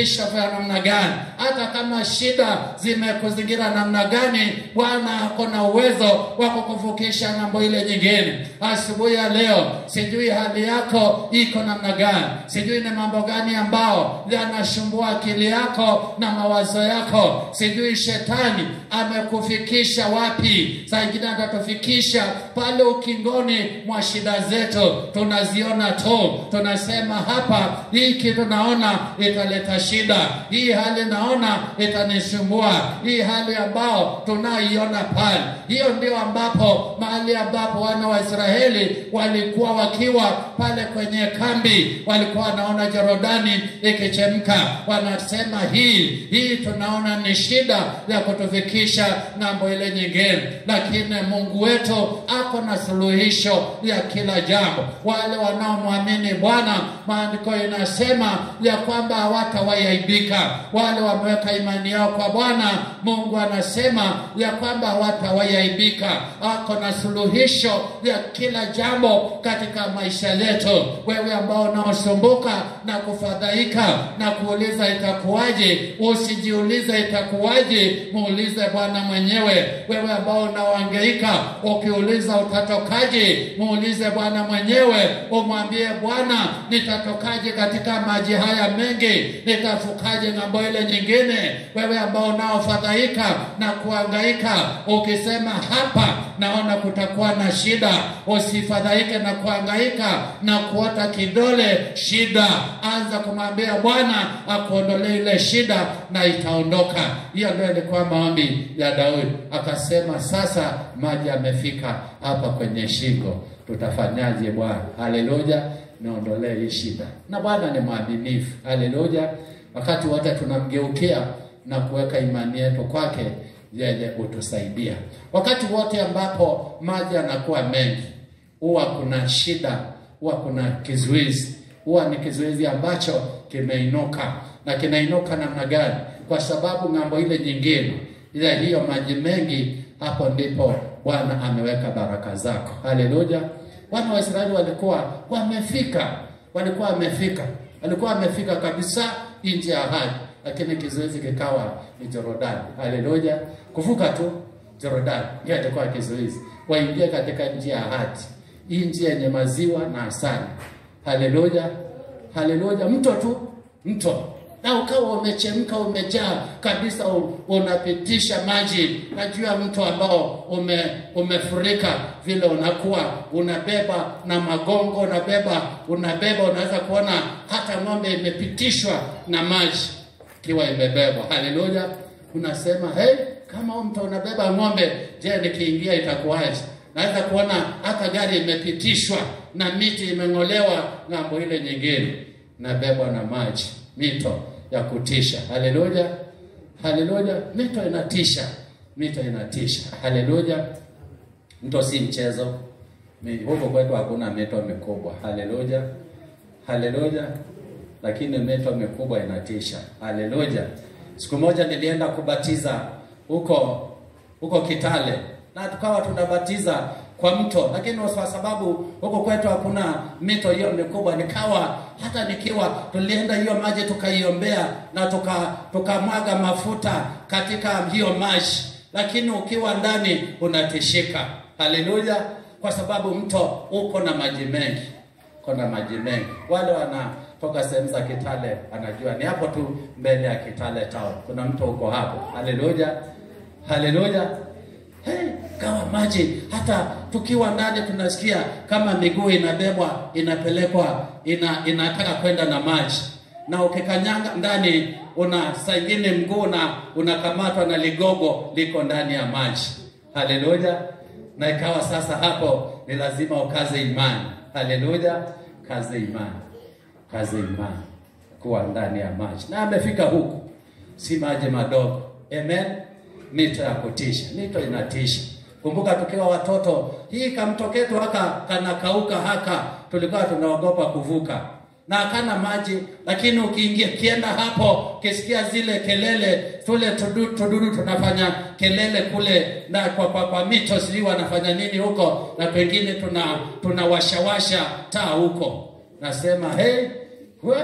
imekuzingira namna gani, hata kama shida zimekuzingira namna gani, Bwana ako na uwezo wa kukuvukisha ng'ambo ile nyingine. Asubuhi ya leo, sijui hali yako iko namna gani, sijui ni mambo gani ambao yanashumbua akili yako na mawazo yako, sijui shetani amekufikisha wapi. Saa ingine atatufikisha pale ukingoni mwa shida zetu, tunaziona tu, tunasema hapa, hiki tunaona italeta shida, hii hali naona itanisumbua, hii hali ambao tunaiona pale. Hiyo ndio ambapo mahali ambapo wana wa Israeli walikuwa wakiwa pale kwenye kambi, walikuwa wanaona Jorodani ikichemka, wanasema hii hii tunaona ni shida ya kutufikisha ng'ambo ile nyingine, lakini Mungu wetu ako na suluhisho ya kila jambo. Wale wanaomwamini Bwana, maandiko inasema ya kwamba hawatawaiaibika. Wale wameweka imani yao kwa Bwana, Mungu anasema ya kwamba hawatawaiaibika. Ako na suluhisho ya kila jambo katika maisha yetu. Wewe ambao unaosumbuka na kufadhaika na kuuliza itakuwaje, usijiulize itakuwaje, muulize Bwana mwenyewe. Wewe ambao unaohangaika ukiuliza utatokaje, muulize Bwana mwenyewe, umwambie Bwana, nitatokaje katika maji haya mengi, nitafukaje ng'ambo ile nyingine? Wewe ambao unaofadhaika na kuhangaika ukisema hapa naona kutakuwa na shida, usifadhaike na kuhangaika na kuota kidole shida. Anza kumwambia Bwana akuondolee ile shida na itaondoka. Hiyo ndio ilikuwa maombi ya Daudi, akasema sasa maji yamefika hapa kwenye shingo, tutafanyaje Bwana? Haleluya, niondolee hii shida. Na Bwana ni mwaminifu, haleluya. Wakati wote tunamgeukia na kuweka imani yetu kwake, yeye hutusaidia. Wakati wote ambapo maji yanakuwa mengi, huwa kuna shida, huwa kuna kizuizi, huwa ni kizuizi ambacho kimeinuka. Na kinainuka namna gani? Kwa sababu ng'ambo ile nyingine, ile hiyo maji mengi, hapo ndipo Bwana ameweka baraka zako. Haleluya! Wana wa Israeli walikuwa wamefika, walikuwa wamefika, walikuwa wamefika kabisa nchi ya ahadi, lakini kizuizi kikawa ni Jorodani. Haleluya! kuvuka tu Jorodani ndio itakuwa kizuizi, waingie katika nchi ya ahadi, hii nchi yenye maziwa na asali. Haleluya, haleluya! Mto tu mto na ukawa umechemka umejaa kabisa, unapitisha maji na juu ya mto ambao ume, umefurika vile, unakuwa unabeba na magongo, unabeba unabeba, unaweza kuona hata ng'ombe imepitishwa na maji ikiwa imebebwa. Haleluya! Unasema hey, kama huu mto unabeba ng'ombe, je, nikiingia itakuwaje? Naweza kuona hata gari imepitishwa na miti imeng'olewa ng'ambo ile nyingine, nabebwa na maji, mito ya kutisha. Haleluya, haleluya! Mito inatisha, mito inatisha. Haleluya! Mto si mchezo. Huko kwetu hakuna mito mikubwa. Haleluya, haleluya! Lakini mito mikubwa inatisha. Haleluya! Siku moja nilienda kubatiza huko huko Kitale na tukawa tunabatiza kwa mto, lakini kwa sababu huko kwetu hakuna mito hiyo mikubwa, nikawa hata nikiwa tulienda hiyo maji tukaiombea na tuka tukamwaga mafuta katika hiyo maji, lakini ukiwa ndani unatishika. Haleluya! Kwa sababu mto uko na maji mengi, uko na maji mengi. Wale wanatoka sehemu za Kitale anajua ni hapo tu mbele ya Kitale town kuna mto uko hapo. Haleluya, haleluya. Hey, kawa maji hata tukiwa ndani tunasikia kama miguu inabebwa inapelekwa ina, inataka kwenda na maji, na ukikanyanga ndani una saa ingine mguu na unakamatwa na ligogo liko ndani ya maji. Haleluya! Na ikawa sasa hapo ni lazima ukaze imani. Haleluya, kaze imani, kaze imani kuwa ndani ya maji, na amefika huku, si maji madogo. Amen. Mito ya kutisha, mito inatisha. Kumbuka tukiwa watoto, hii kamtoketu haka kanakauka haka, tulikuwa tunaogopa kuvuka na hakana maji, lakini ukiingia kienda hapo, kisikia zile kelele, tule tududu, tududu tunafanya kelele kule na kwa, kwa, kwa mito, sijui wanafanya nini huko, na pengine tuna tunawashawasha taa huko, nasema hey, we,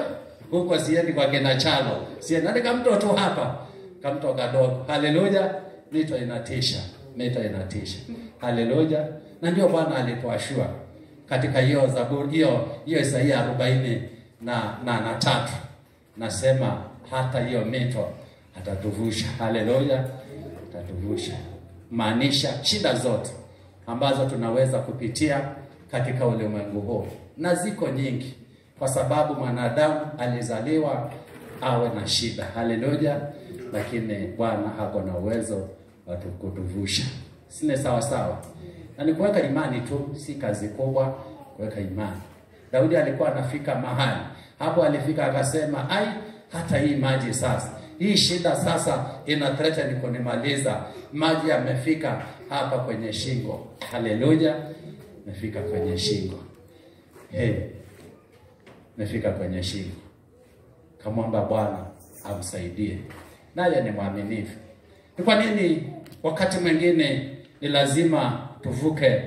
huko siendi kwa kina Chalo, siendi nani kamto tu hapa, kamto kadogo. Haleluya, mito inatisha, mito inatisha. Haleluya, na ndio Bwana alipoashua katika hiyo Zaburi hiyo hiyo Isaia arobaini na, na, na tatu nasema hata hiyo mito atatuvusha. Haleluya, atatuvusha, maanisha shida zote ambazo tunaweza kupitia katika ulimwengu huu, na ziko nyingi, kwa sababu mwanadamu alizaliwa awe na shida. Haleluya, lakini Bwana ako na uwezo wa kutuvusha. Sine sawa sawa, na ni kuweka imani tu, si kazi kubwa kuweka imani. Daudi alikuwa anafika mahali hapo, alifika akasema, ai, hata hii maji sasa, hii shida sasa ina threaten kunimaliza. Maji yamefika hapa kwenye shingo. Haleluya, mefika kwenye shingo. Hey, mefika kwenye shingo. Kamwomba Bwana amsaidie, naye ni mwaminifu. Ni kwa nini wakati mwingine ni lazima tuvuke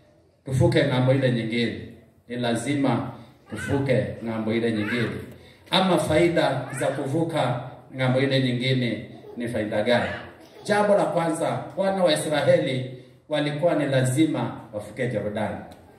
tuvuke ng'ambo ile nyingine? Ni lazima tuvuke ng'ambo ile nyingine, ama faida za kuvuka ng'ambo ile nyingine ni faida gani? Jambo la kwanza, wana wa Israeli walikuwa ni lazima wavuke Yordani,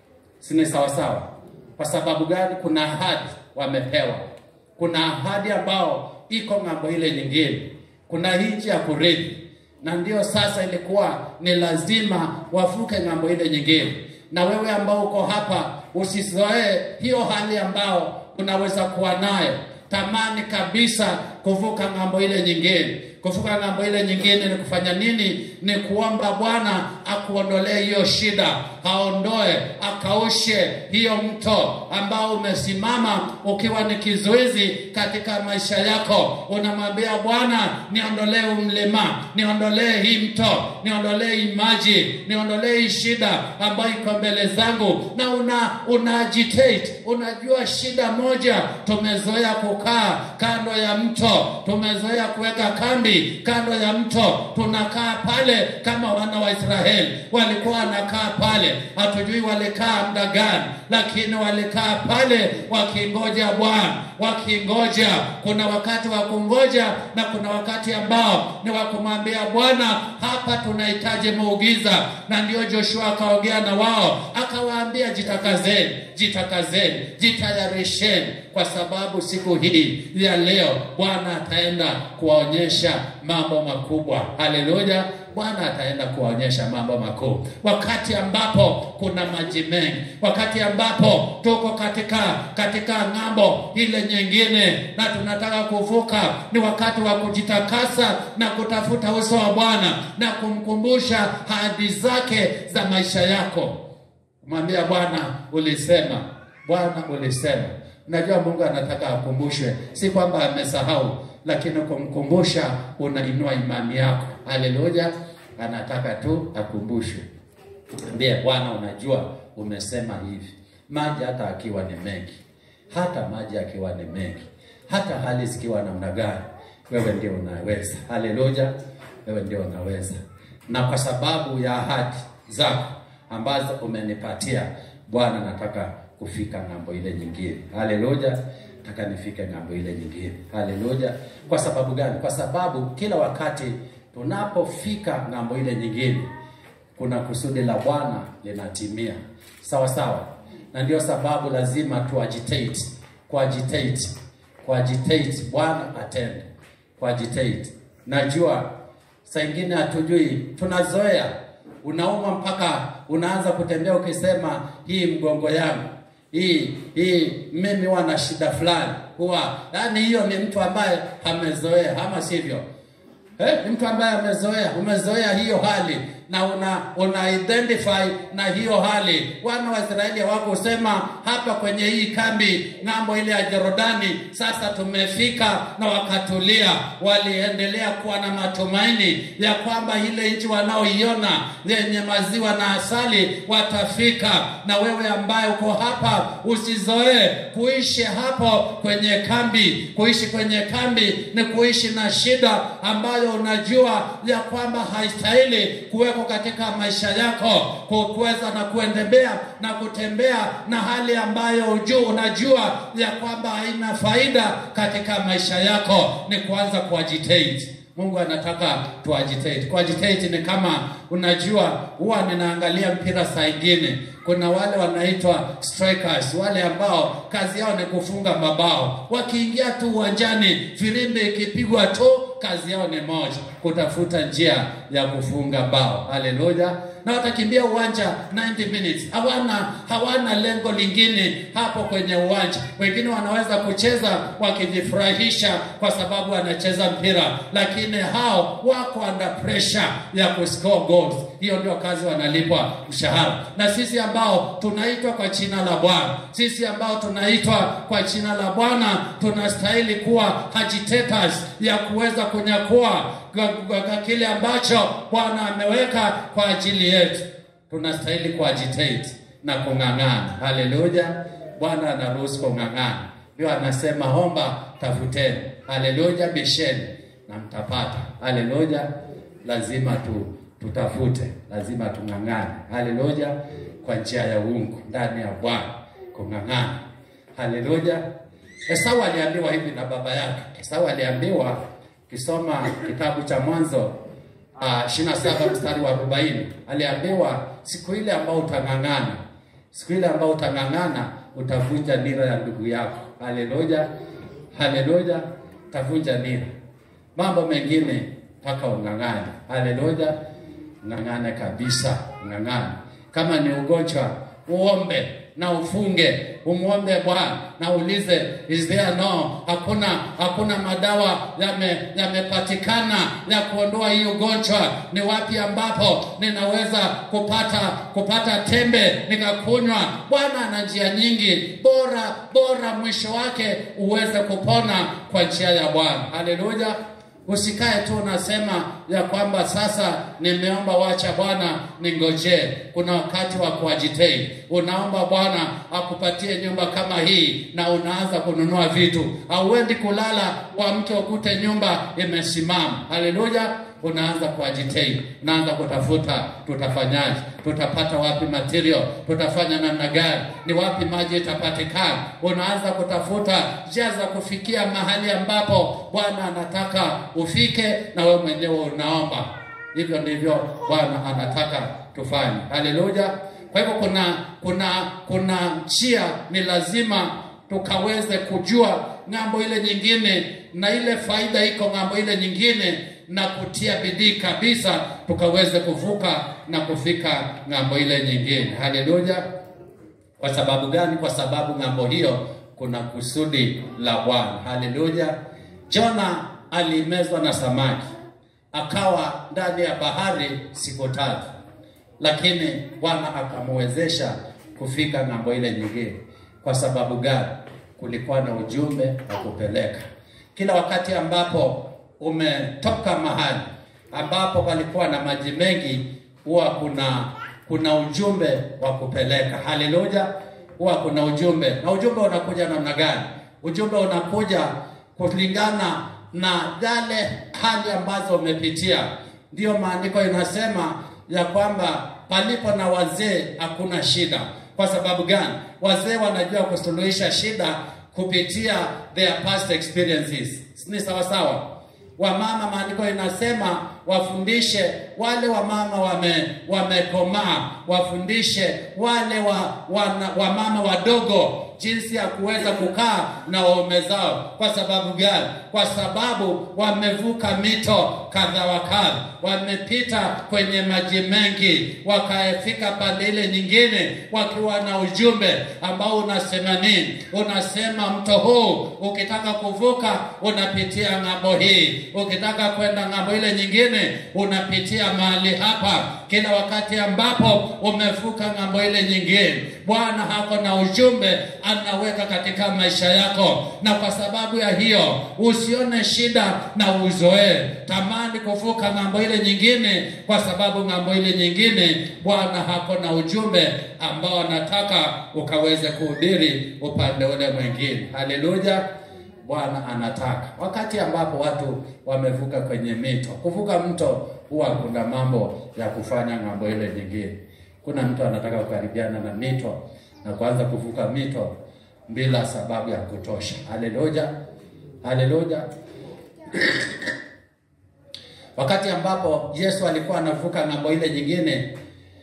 si ni sawa sawa? Kwa sababu gani? Kuna ahadi wamepewa, kuna ahadi ambao iko ng'ambo ile nyingine, kuna nchi ya kurithi, na ndio sasa ilikuwa ni lazima wavuke ng'ambo ile nyingine. Na wewe ambao uko hapa, usizoee hiyo hali ambao unaweza kuwa nayo, tamani kabisa kuvuka ng'ambo ile nyingine. Kuvuka ng'ambo ile nyingine ni kufanya nini? Ni kuomba Bwana akuondolee hiyo shida, aondoe, akaushe hiyo mto ambao umesimama ukiwa ni kizuizi katika maisha yako. Unamwambia Bwana, niondolee umlima, niondolee hii mto, niondolee hii maji, niondolee hii shida ambayo iko mbele zangu, na una, una agitate. Unajua shida moja, tumezoea kukaa kando ya mto, tumezoea kuweka kambi kando ya mto, tunakaa pale kama wana wa Israeli walikuwa wanakaa pale. Hatujui walikaa muda gani, lakini walikaa pale wakingoja Bwana, wakingoja. Kuna wakati wa kungoja na kuna wakati ambao ni wa kumwambia Bwana, hapa tunahitaji muugiza. Na ndio Joshua akaongea na wao akawaambia, jitakazeni, jitakazeni, jitayarisheni, kwa sababu siku hii ya leo Bwana ataenda kuwaonyesha mambo makubwa. Haleluya! Bwana ataenda kuwaonyesha mambo makuu, wakati ambapo kuna maji mengi, wakati ambapo tuko katika katika ng'ambo ile nyingine na tunataka kuvuka. Ni wakati wa kujitakasa na kutafuta uso wa Bwana na kumkumbusha ahadi zake za maisha yako, kumwambia Bwana, ulisema, Bwana ulisema. Unajua Mungu anataka akumbushwe, si kwamba amesahau lakini kumkumbusha unainua imani yako. Haleluya, anataka tu akumbushwe. Ndiye Bwana, unajua umesema hivi, maji hata akiwa ni mengi, hata maji akiwa ni mengi, hata hali zikiwa namna gani, wewe ndio unaweza. Haleluya, wewe ndio unaweza, na kwa sababu ya ahadi zako ambazo umenipatia Bwana, nataka kufika ng'ambo ile nyingine. Haleluya, nataka nifike ng'ambo ile nyingine. Haleluya. Kwa sababu gani? Kwa sababu kila wakati tunapofika ng'ambo ile nyingine, kuna kusudi la Bwana linatimia, sawa sawa, na ndio sababu lazima tu agitate, kuagitate, kuagitate, Bwana atende, kuagitate. Najua saa ingine hatujui, tunazoea, unauma mpaka unaanza kutembea ukisema hii mgongo yangu hii hii mimi huwa na shida fulani, huwa yaani, hiyo ni mtu ambaye amezoea, ama sivyo? Eh, ni mtu ambaye amezoea, umezoea hiyo hali na una una identify na hiyo hali. Wana wa Israeli hawakusema hapa kwenye hii kambi ng'ambo ile ya Jorodani, sasa tumefika na wakatulia. Waliendelea kuwa na matumaini ya kwamba ile nchi wanaoiona yenye maziwa na asali watafika. Na wewe ambaye uko hapa, usizoee kuishi hapo kwenye kambi. Kuishi kwenye kambi ni kuishi na shida ambayo unajua ya kwamba haistahili kuwekwa katika maisha yako, kuweza na kuendelea na kutembea na hali ambayo ujua, unajua ya kwamba haina faida katika maisha yako, ni kuanza kuagitate. Mungu anataka tuagitate. Kuagitate ni kama unajua, huwa ninaangalia mpira saa ingine, kuna wale wanaitwa strikers, wale ambao kazi yao ni kufunga mabao. Wakiingia tu uwanjani, filimbi ikipigwa tu, kazi yao ni moja, kutafuta njia ya kufunga bao. Haleluya! na watakimbia uwanja 90 minutes, hawana hawana lengo lingine hapo kwenye uwanja. Wengine wanaweza kucheza wakijifurahisha kwa sababu wanacheza mpira, lakini hao wako under pressure ya kuscore goals. Hiyo ndio kazi wanalipwa mshahara. Na sisi ambao tunaitwa kwa jina la Bwana, sisi ambao tunaitwa kwa jina la Bwana, tunastahili kuwa agitators ya kuweza kunyakua kile ambacho Bwana ameweka kwa ajili yetu. Tunastahili kuagitate na kung'ang'ana. Haleluya! Bwana anaruhusu kung'ang'ana, ndio anasema omba, tafuteni. Haleluya! bisheni na mtapata. Haleluya! lazima tu tutafute, lazima tung'ang'ane. Haleluya! kwa njia ya uungu ndani ya Bwana, kung'ang'ana. Haleluya! Esau aliambiwa hivi na baba yake. Esau aliambiwa Kisoma kitabu cha Mwanzo uh, 27 mstari wa 40, aliambiwa siku ile ambao utang'ang'ana, siku ile ambao utang'ang'ana utavunja nira ya ndugu yako. Haleluya, haleluya, utavunja nira. Mambo mengine mpaka ung'ang'ane. Haleluya, ng'ang'ane kabisa, ng'ang'ane. Kama ni ugonjwa uombe na ufunge, umwombe Bwana na ulize is there no, hakuna hakuna madawa yamepatikana ya kuondoa hii ugonjwa. Ni wapi ambapo ninaweza kupata kupata tembe nikakunywa? Bwana ana njia nyingi, bora bora mwisho wake uweze kupona kwa njia ya Bwana. Haleluya. Usikae tu unasema ya kwamba sasa nimeomba, wacha Bwana ningojee. Kuna wakati wa kuagitate. Unaomba Bwana akupatie nyumba kama hii, na unaanza kununua vitu. Hauendi kulala kwa mke ukute nyumba imesimama. Haleluya! Unaanza kuagitate, unaanza kutafuta, tutafanyaje? Tutapata wapi material? Tutafanya namna gani? Ni wapi maji itapatikana? Unaanza kutafuta njia za kufikia mahali ambapo Bwana anataka ufike, na wewe mwenyewe unaomba. Hivyo ndivyo Bwana anataka tufanye. Haleluya! Kwa hivyo kuna kuna kuna njia, ni lazima tukaweze kujua ng'ambo ile nyingine, na ile faida iko ng'ambo ile nyingine na kutia bidii kabisa tukaweze kuvuka na kufika ng'ambo ile nyingine. Haleluya! Kwa sababu gani? Kwa sababu ng'ambo hiyo kuna kusudi la Bwana. Haleluya! Jona alimezwa na samaki akawa ndani ya bahari siku tatu, lakini Bwana akamwezesha kufika ng'ambo ile nyingine. Kwa sababu gani? Kulikuwa na ujumbe wa kupeleka. Kila wakati ambapo umetoka mahali ambapo palikuwa na maji mengi, huwa kuna kuna ujumbe wa kupeleka. Haleluya! Huwa kuna ujumbe, na ujumbe unakuja namna gani? Ujumbe unakuja kulingana na yale hali ambazo umepitia. Ndiyo maandiko inasema ya kwamba palipo na wazee hakuna shida. Kwa sababu gani? Wazee wanajua kusuluhisha shida kupitia their past experiences. Ni sawa sawa. Wamama, maandiko inasema wafundishe wale wamama wame wamekomaa, wafundishe wale wa, wana, wamama wadogo jinsi ya kuweza kukaa na waume zao. Kwa sababu gani? Kwa sababu wamevuka mito kadha wa kadha, wamepita kwenye maji mengi, wakafika pande ile nyingine wakiwa na ujumbe ambao unasema nini? Unasema mto huu ukitaka kuvuka unapitia ng'ambo hii, ukitaka kwenda ng'ambo ile nyingine unapitia mahali hapa. Kila wakati ambapo umevuka ng'ambo ile nyingine, Bwana hako na ujumbe anaweka katika maisha yako, na kwa sababu ya hiyo usione shida na uzoee. Tamani kuvuka ng'ambo ile nyingine, kwa sababu ng'ambo ile nyingine Bwana hako na ujumbe ambao anataka ukaweze kuhubiri upande ule mwingine. Haleluya! Bwana anataka. Wakati ambapo watu wamevuka kwenye mito, kuvuka mto huwa kuna mambo ya kufanya ng'ambo ile nyingine. Kuna mtu anataka kukaribiana na mito na kuanza kuvuka mito bila sababu ya kutosha. Haleluya, haleluya. Wakati ambapo Yesu alikuwa anavuka ng'ambo ile nyingine,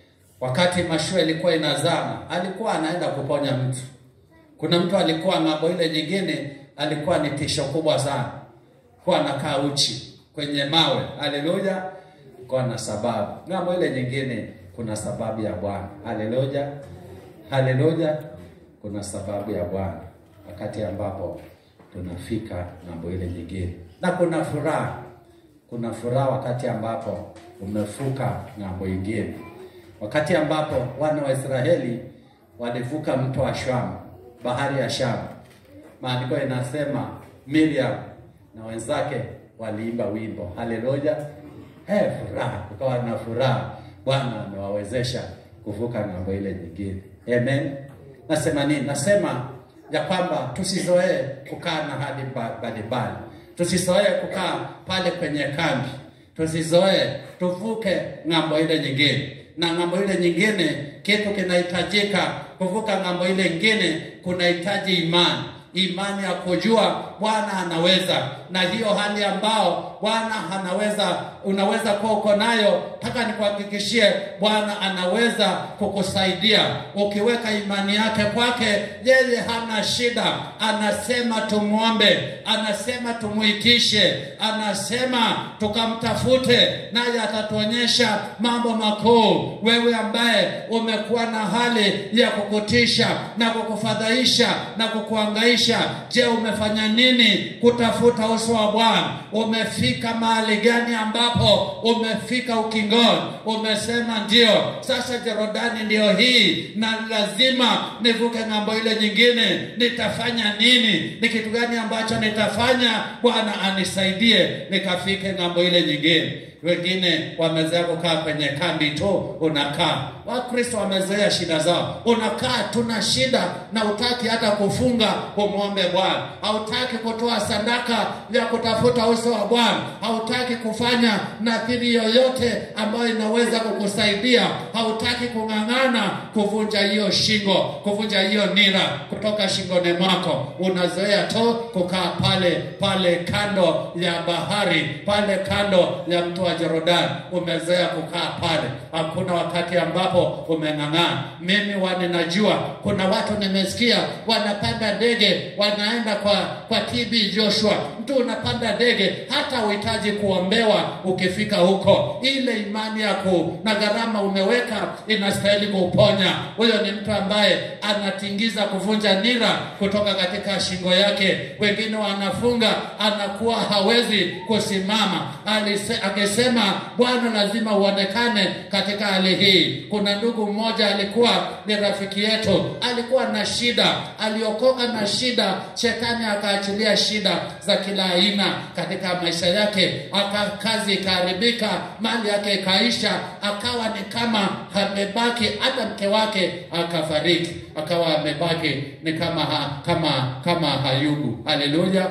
wakati mashua ilikuwa inazama, alikuwa anaenda kuponya mtu. Kuna mtu alikuwa ng'ambo ile nyingine, alikuwa ni tisho kubwa sana, kuwa anakaa uchi kwenye mawe. Haleluya, kwa na sababu. Ng'ambo ile nyingine kuna sababu ya Bwana. Haleluya, haleluya, kuna sababu ya Bwana wakati ambapo tunafika ng'ambo ile nyingine, na kuna furaha kuna furaha wakati ambapo umevuka ng'ambo ingine, wakati ambapo wana wa Israeli walivuka mto wa Shamu, bahari ya Shamu. Maandiko inasema Miriam na wenzake waliimba wimbo haleluya. Hey, furaha, kukawa na furaha. Bwana amewawezesha kuvuka ng'ambo ile nyingine. Amen. Nasema nini? Nasema ya kwamba tusizoee kukaa na hali mbalimbali tusizoee kukaa pale kwenye kambi, tusizoee, tuvuke ng'ambo ile nyingine. Na ng'ambo ile nyingine, kitu kinahitajika kuvuka ng'ambo ile nyingine, kunahitaji imani, imani ya kujua Bwana anaweza, na hiyo hali ambao Bwana anaweza, unaweza kuwa uko nayo, taka nikuhakikishie, Bwana anaweza kukusaidia ukiweka imani yake kwake. Yeye hana shida, anasema tumwombe, anasema tumuitishe, anasema tukamtafute, naye atatuonyesha mambo makuu. Wewe ambaye umekuwa na hali ya kukutisha na kukufadhaisha na kukuangaisha, je, umefanya nini kutafuta uso wa Bwana? Umefika mahali gani ambapo umefika ukingoni, umesema ndio sasa Jorodani ndio hii, na lazima nivuke ng'ambo ile nyingine. Nitafanya nini? Ni kitu gani ambacho nitafanya Bwana anisaidie nikafike ng'ambo ile nyingine? Wengine wamezoea kukaa kwenye kambi tu, unakaa. Wakristo wamezoea shida zao, unakaa tuna shida na utaki hata kufunga umwombe Bwana, hautaki kutoa sadaka ya kutafuta uso wa Bwana, hautaki kufanya nadhiri yoyote ambayo inaweza kukusaidia, hautaki kung'ang'ana kuvunja hiyo shingo, kuvunja hiyo nira kutoka shingoni mwako. Unazoea tu kukaa pale pale kando ya bahari, pale kando ya mto wa Jorodani, umezoea kukaa pale. Hakuna wakati ambapo umeng'ang'ana. Mimi waninajua kuna watu nimesikia wanapanda ndege wanaenda kwa kwa TB Joshua. Mtu unapanda ndege hata uhitaji kuombewa ukifika huko, ile imani yako na gharama umeweka inastahili kuponya. Huyo ni mtu ambaye anatingiza kuvunja nira kutoka katika shingo yake. Wengine wanafunga, anakuwa hawezi kusimama. Alise, akisema Bwana lazima uonekane katika hali hii. Kuna ndugu mmoja alikuwa ni rafiki yetu, alikuwa na shida, aliokoka na shida, shetani akaachilia shida za kila aina katika maisha yake, aka kazi ikaharibika, mali yake ikaisha, akawa ni kama amebaki, hata mke wake akafariki, akawa amebaki ni kama ha, kama kama Hayubu. Haleluya,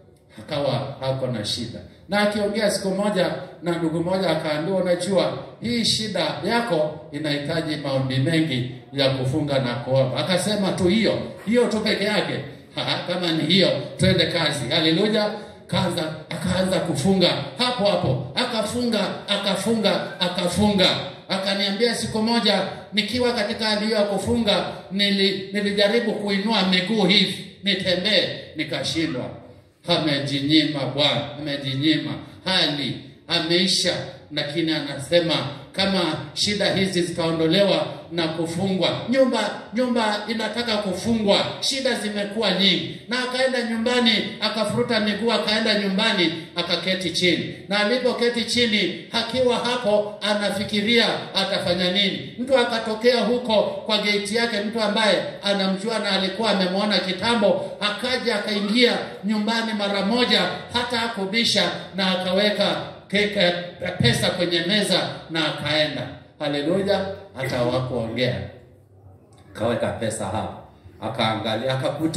akawa hako na shida na akiongea siku moja na ndugu moja akaambiwa, unajua hii shida yako inahitaji maombi mengi ya kufunga na kuomba. Akasema tu hiyo hiyo tu peke yake. Ha, kama ni hiyo twende kazi. Haleluya. Kaanza akaanza kufunga hapo hapo, akafunga akafunga akafunga. Akaniambia siku moja nikiwa katika hali hiyo ya kufunga, nili, nilijaribu kuinua miguu hivi nitembee, nikashindwa amejinyima Bwana, amejinyima hali ameisha, lakini anasema kama shida hizi zitaondolewa na kufungwa, nyumba nyumba inataka kufungwa, shida zimekuwa nyingi. Na akaenda nyumbani, akafuruta miguu, akaenda nyumbani, akaketi chini, na alipoketi chini, akiwa hapo anafikiria atafanya nini. Mtu akatokea huko kwa geiti yake, mtu ambaye anamjua na alikuwa amemwona kitambo, akaja akaingia nyumbani mara moja, hata akubisha, na akaweka keka pesa kwenye meza na akaenda. Haleluya! hata hawakuongea, akaweka pesa hapo, akaangalia, akakuta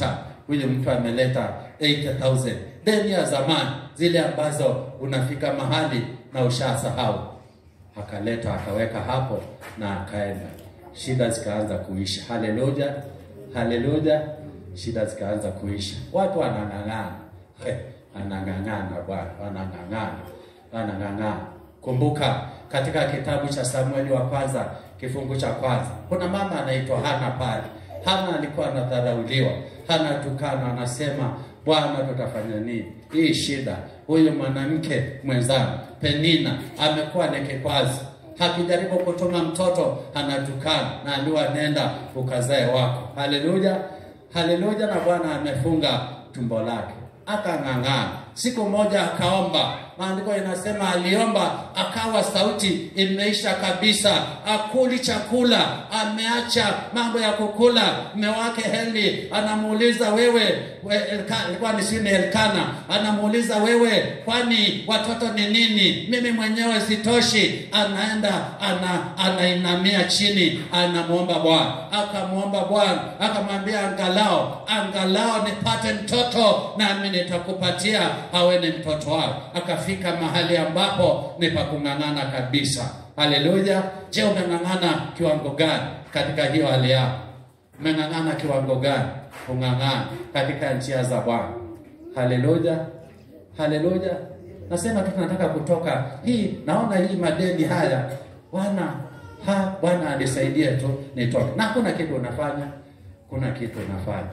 huyu mtu ameleta 80,000 deni ya zamani, zile ambazo unafika mahali na ushasahau. Akaleta akaweka hapo na akaenda, shida zikaanza kuisha. Haleluya, haleluya, shida zikaanza kuisha. Watu wanang'ang'ana, He, wanang'ang'ana bwana, wanang'ang'ana, wanang'ang'ana. Kumbuka katika kitabu cha Samueli wa kwanza kifungu cha kwanza kuna mama anaitwa Hana pale. Hana alikuwa anadharauliwa, Hana tukana, anasema Bwana, tutafanya nini? Hii shida, huyu mwanamke mwenzangu Penina amekuwa ni kikwazo, hakijaribu kutuma mtoto anatukana, na aliwa nenda ukazae wako. Haleluya, haleluya! Na Bwana amefunga tumbo lake, akang'ang'ana. Siku moja akaomba, maandiko inasema aliomba, akawa sauti imeisha kabisa, akuli chakula, ameacha mambo ya kukula. Mme wake Heli anamuuliza wewe, we, Elka- ilikuwa ni sini Elkana, anamuuliza wewe, kwani watoto ni nini? Mimi mwenyewe sitoshi. Anaenda ana anainamia chini, anamwomba Bwana, akamwomba Bwana, akamwambia angalao, angalao nipate mtoto, nami nitakupatia awe ni mtoto wako. Akafika mahali ambapo ni pa kung'ang'ana kabisa. Haleluya! Je, umeng'ang'ana kiwango gani katika hiyo hali yako? Umeng'ang'ana kiwango gani? Kung'ang'ana katika njia za Bwana. Haleluya, haleluya. Nasema tu tunataka kutoka hii, naona hii madeni haya Bwana ha Bwana anisaidie tu nitoke, na hakuna kitu unafanya, kuna kitu unafanya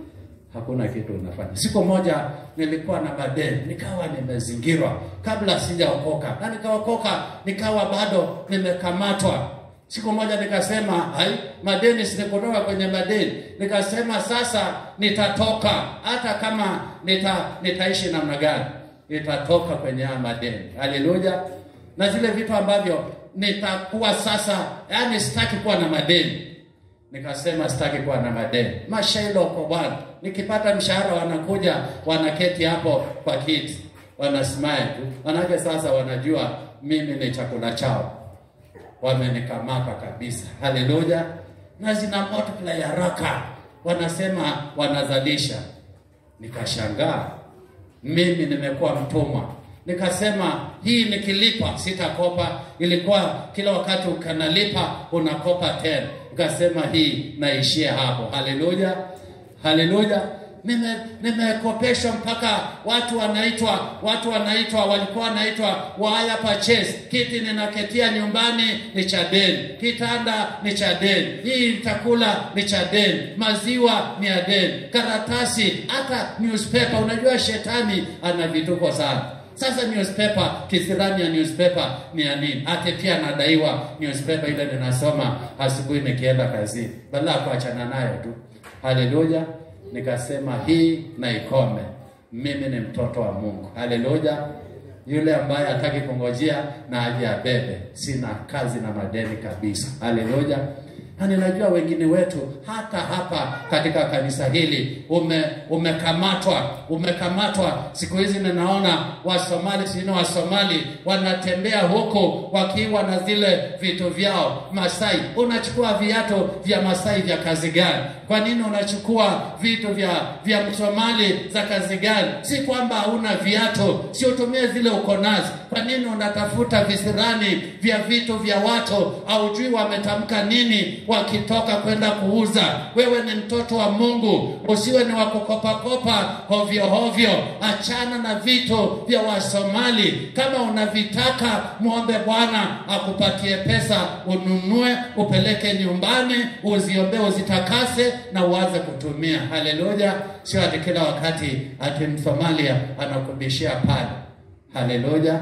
hakuna kitu unafanya. Siku moja nilikuwa na madeni, nikawa nimezingirwa kabla sijaokoka, na nikaokoka nikawa bado nimekamatwa. Siku moja nikasema, hai, madeni sikutoka kwenye madeni. Nikasema sasa nitatoka, hata kama nita, nitaishi namna gani, nitatoka kwenye haya madeni. Haleluya! na zile vitu ambavyo nitakuwa sasa, yani sitaki kuwa na madeni Nikasema sitaki kuwa na madeni. Mashailo kwa Bwana, nikipata mshahara wanakuja wanaketi hapo kwa kiti wanasmile tu, manake sasa wanajua mimi ni chakula chao, wamenikamata kabisa. Haleluya! na zina multiply haraka, wanasema wanazalisha. Nikashangaa mimi nimekuwa mtumwa. Nikasema hii nikilipa sitakopa. Ilikuwa kila wakati ukanalipa unakopa tena. Nikasema hii naishia hapo. Haleluya, haleluya. Nime nimekopeshwa mpaka watu wanaitwa watu wanaitwa walikuwa wanaitwa waya purchase. Kiti ninaketia nyumbani ni cha deni, kitanda ni cha deni, hii chakula ni cha deni, maziwa ni ya deni, karatasi, hata newspaper. Unajua shetani ana vituko sana. Sasa newspaper, kisirani ya newspaper ni ya nini? Hata pia anadaiwa newspaper ile ninasoma asubuhi nikienda kazini, badala ya kuachana nayo tu. Haleluya! Nikasema hii na ikome. Mimi ni mtoto wa Mungu. Haleluya! Yule ambaye hataki kungojea na aje abebe. Sina kazi na madeni kabisa. Haleluya! na ninajua wengine wetu hata hapa katika kanisa hili ume umekamatwa umekamatwa. Siku hizi ninaona Wasomali sino Wasomali wanatembea huko wakiwa na zile vitu vyao Masai. Unachukua viatu vya Masai vya kazi gani? Kwa nini unachukua vitu vya vya Msomali za kazi gani? Si kwamba hauna viatu, si utumie zile uko nazo. Kwa nini unatafuta visirani vya vitu vya watu? Haujui wametamka nini wakitoka kwenda kuuza. Wewe ni mtoto wa Mungu, usiwe ni wa kukopakopa hovyo hovyo. Achana na vitu vya Wasomali. Kama unavitaka, muombe Bwana akupatie pesa, ununue, upeleke nyumbani, uziombee, uzitakase na uanze kutumia. Haleluya! Sio ati kila wakati ati Msomalia anakubishia pale. Haleluya!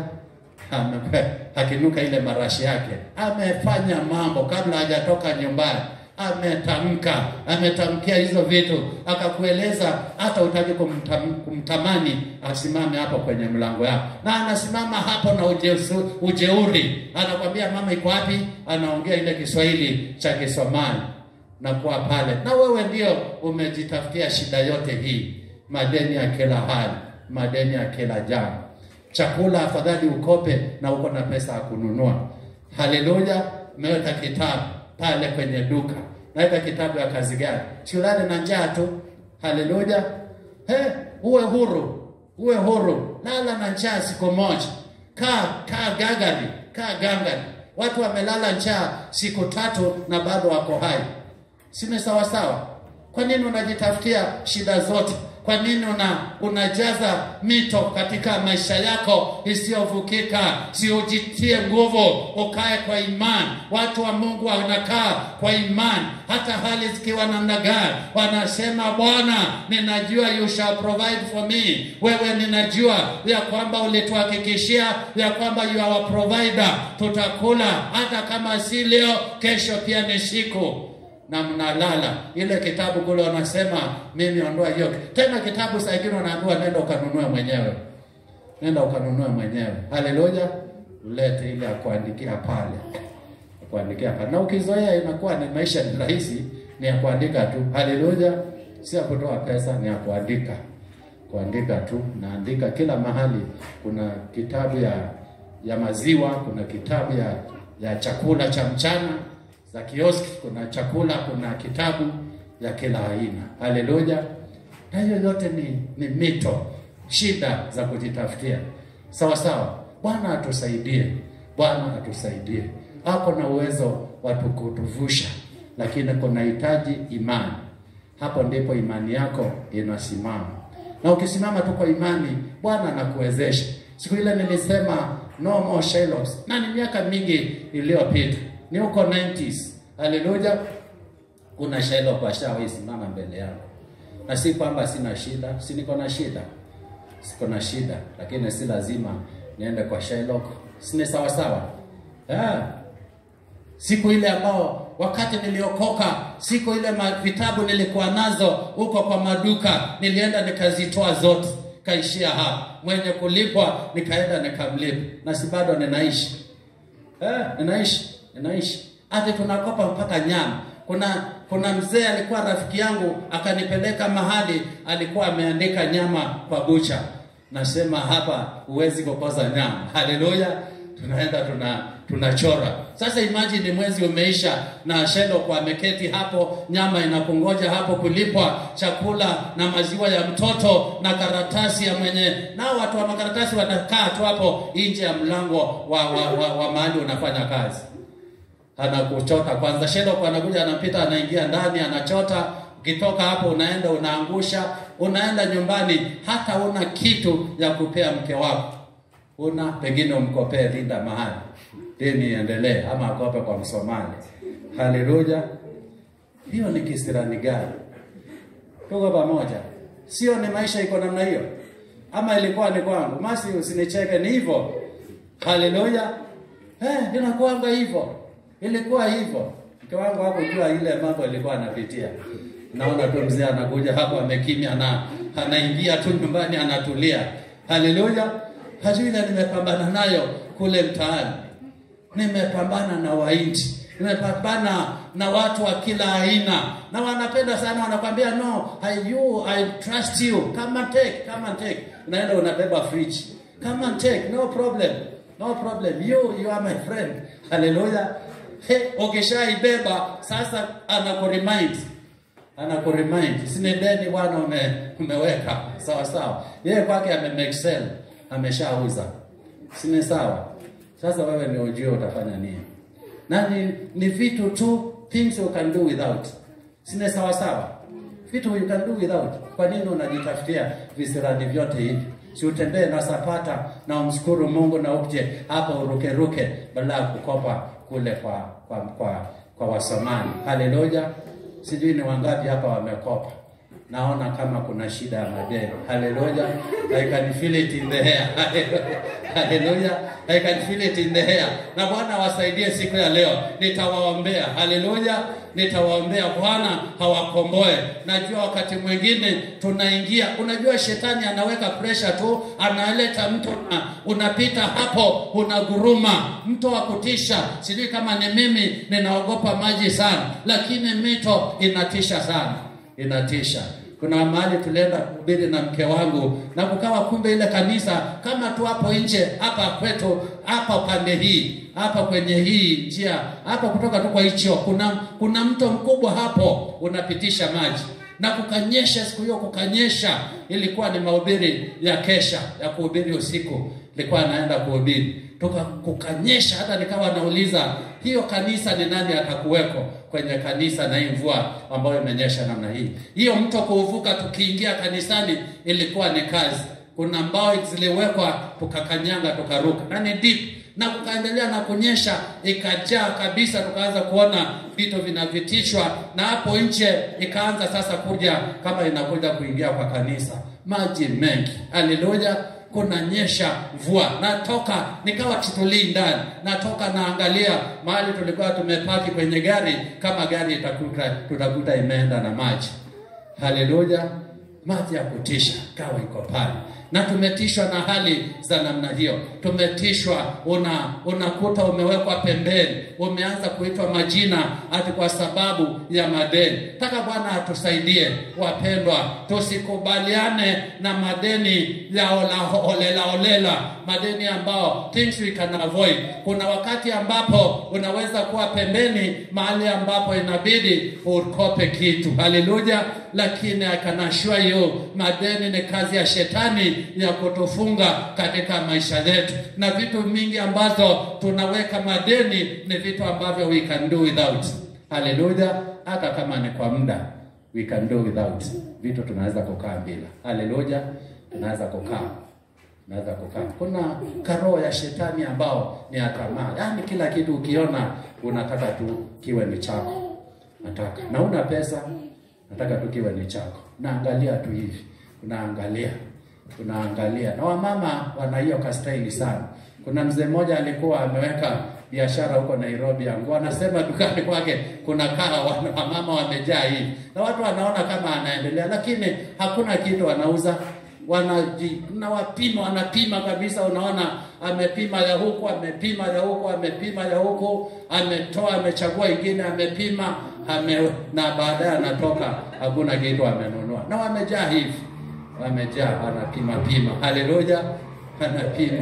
Ame- akinuka ile marashi yake, amefanya mambo kabla hajatoka nyumbani, ametamka, ametamkia hizo vitu, akakueleza hata utaki kumtam, kumtamani asimame hapo kwenye mlango yako, na anasimama hapo na ujesu, ujeuri, anakwambia mama iko wapi? Anaongea ile Kiswahili cha Kisomali na kuwa pale, na wewe ndio umejitafutia shida yote hii, madeni ya kila hali, madeni ya kila jambo chakula afadhali ukope na uko na pesa ya kununua. Haleluya! Umeweka kitabu pale kwenye duka, naweka kitabu ya kazi gani? Siulale na njaa tu, Haleluya. He, uwe huru, uwe huru. Lala na njaa siku moja, kaa kaa gagari, kaa gangari. Watu wamelala njaa siku tatu na bado wako hai, si ni sawa sawa? Kwa nini unajitafutia shida zote? Kwa nini una unajaza mito katika maisha yako isiyovukika? Si ujitie nguvu, ukae kwa imani. Watu wa Mungu wanakaa kwa imani, hata hali zikiwa namna gani, wanasema Bwana, ninajua you shall provide for me. Wewe ninajua ya kwamba ulituhakikishia ya kwamba you are our provider, tutakula hata kama si leo, kesho pia ni siku na mnalala. Ile kitabu kule wanasema mimi ondoa hiyo tena. Kitabu saa ingine unaambiwa nenda ukanunue mwenyewe, nenda ukanunue mwenyewe. Haleluya, ulete ile akuandikia pale, akuandikia pale, na ukizoea inakuwa ni maisha ni rahisi, ni ya kuandika tu. Haleluya, si ya kutoa pesa, ni ya kuandika, kuandika tu. Naandika kila mahali. Kuna kitabu ya ya maziwa, kuna kitabu ya ya chakula cha mchana za kioski, kuna chakula, kuna kitabu ya kila aina. Haleluya! Na hiyo yote ni, ni mito, shida za kujitafutia. Sawa sawa. Bwana atusaidie, Bwana atusaidie. Ako na uwezo wa kutuvusha, lakini kunahitaji imani. Hapo ndipo imani yako inasimama, na ukisimama tu kwa imani, Bwana anakuwezesha. Siku ile nilisema no more Shylocks, na ni miaka mingi iliyopita ni huko 90s. Haleluya, kuna Shylock washawahi simama mbele yangu, na si kwamba sina shida, si niko na shida, siko na shida, lakini si lazima niende kwa Shylock, si ni sawa sawa? Yeah. Siku ile ambao wakati niliokoka, siku ile vitabu nilikuwa nazo huko kwa maduka, nilienda nikazitoa zote, kaishia hapa. Mwenye kulipwa nikaenda nikamlipa, na si bado ninaishi eh, ninaishi ninaishi hata tunakopa mpaka nyama. Kuna kuna mzee alikuwa rafiki yangu akanipeleka mahali alikuwa ameandika nyama kwa bucha, nasema hapa huwezi kukosa nyama. Haleluya, tunaenda tuna tunachora. Sasa imagine mwezi umeisha na Shylock ameketi hapo, nyama inakungoja hapo kulipwa, chakula na maziwa ya mtoto na karatasi ya mwenye, nao watu wa makaratasi wanakaa tu hapo nje ya mlango wa, wa, wa, wa mahali unafanya kazi anakuchota kwanza. Shylock anakuja anapita, anaingia ndani, anachota. Ukitoka hapo, unaenda unaangusha, unaenda nyumbani, hata una kitu ya kupea mke wako, una pengine umkopee Linda mahali deni iendelee, ama akope kwa Msomali. Haleluya! hiyo ni kisirani gani? Tuko pamoja? Sio ni maisha iko namna hiyo, ama ilikuwa ni kwangu? Masi, usinicheke, ni hivyo. Haleluya! Eh, inakuanga hivyo ilikuwa hivyo. Mke wangu hakujua ile mambo ilikuwa anapitia. Naona tu mzee anakuja hapo amekimya, na anaingia tu nyumbani anatulia. Haleluya! hajui ile nimepambana nayo kule mtaani, nimepambana na Wahindi, nimepambana na watu wa kila aina, na wanapenda sana, wanakwambia no, I you I trust you, come and take, come and take. Unaenda unabeba fridge, come and take, no problem, no problem, you you are my friend. Haleluya! He, ukishaibeba sasa, anakuremind anakuremind, sini deni bwana ume, umeweka sawa sawa. Yeye kwake amemexcel, ameshauza, sini sawa. Sasa wewe ni ujue utafanya nini, na ni, ni vitu tu, things you can do without, sini sawa sawa, vitu you can do without. Kwa nini unajitafutia visirani vyote hivi? Si utembee na sapata na umshukuru Mungu na uje hapa urukeruke, badala ya kukopa kule kwa kwa kwa, kwa Wasomali. Haleluya! Sijui ni wangapi hapa wamekopa. Naona kama kuna shida ya madeni. Haleluya! I can feel it in the air. Haleluya! I can feel it in the air. Na Bwana wasaidie siku ya leo, nitawaombea. Haleluya! Nitawaombea Bwana hawakomboe. Najua wakati mwingine tunaingia, unajua shetani anaweka pressure tu, analeta mtu na unapita hapo, unaguruma, mto wa kutisha. Sijui kama ni mimi, ninaogopa maji sana, lakini mito inatisha sana, inatisha. Kuna mahali tulienda kuhubiri na mke wangu na kukawa, kumbe ile kanisa kama tu hapo nje hapa kwetu hapa pande hii hapa kwenye hii njia hapa kutoka tu kwa hicho, kuna kuna mto mkubwa hapo unapitisha maji na kukanyesha siku hiyo kukanyesha ilikuwa ni mahubiri ya kesha ya kuhubiri usiku ilikuwa anaenda kuhubiri toka kukanyesha hata nikawa nauliza hiyo kanisa ni nani atakuweko kwenye kanisa na hii mvua ambayo imenyesha namna hii hiyo mto kuuvuka tukiingia kanisani ilikuwa ni kazi kuna mbao ziliwekwa tukakanyanga tukaruka na ni deep na kukaendelea na kunyesha ikajaa kabisa tukaanza kuona vitu vinavitishwa na hapo nje ikaanza sasa kuja kama inakuja kuingia kwa kanisa maji mengi haleluya kunanyesha mvua natoka nikawa kitulii ndani natoka naangalia mahali tulikuwa tumepaki kwenye gari kama gari itakuta tutakuta imeenda na maji haleluya maji ya kutisha kawa iko pale na tumetishwa na hali za namna hiyo tumetishwa una unakuta umewekwa pembeni umeanza kuitwa majina hati kwa sababu ya madeni taka bwana atusaidie wapendwa tusikubaliane na madeni ya ola, olela olela madeni ambao things we can avoid kuna wakati ambapo unaweza kuwa pembeni mahali ambapo inabidi ukope kitu haleluya lakini I can assure you madeni ni kazi ya shetani ya kutufunga katika maisha yetu na vitu mingi ambazo tunaweka madeni ni vitu ambavyo we can do without haleluya hata kama ni kwa muda we can do without vitu tunaweza kukaa bila haleluya tunaweza kukaa naweza kukaa kuna karoho ya shetani ambao ni ya tamaa yaani kila kitu ukiona unataka tu kiwe ni chako nataka na una pesa nataka tu kiwe ni chako naangalia tu hivi unaangalia unaangalia na wamama wana hiyo kastaili sana kuna mzee mmoja alikuwa ameweka biashara huko Nairobi yangu anasema dukani kwake kuna kaa wamama wamejaa hivi na watu wanaona kama anaendelea lakini hakuna kitu anauza wanaji na wapima wanapima kabisa unaona amepima ya huku amepima ya huku amepima ya huku ametoa amechagua ingine amepima ame, na baadaye anatoka hakuna kitu amenunua na wamejaa hivi wamejaa anapima pima haleluya anapima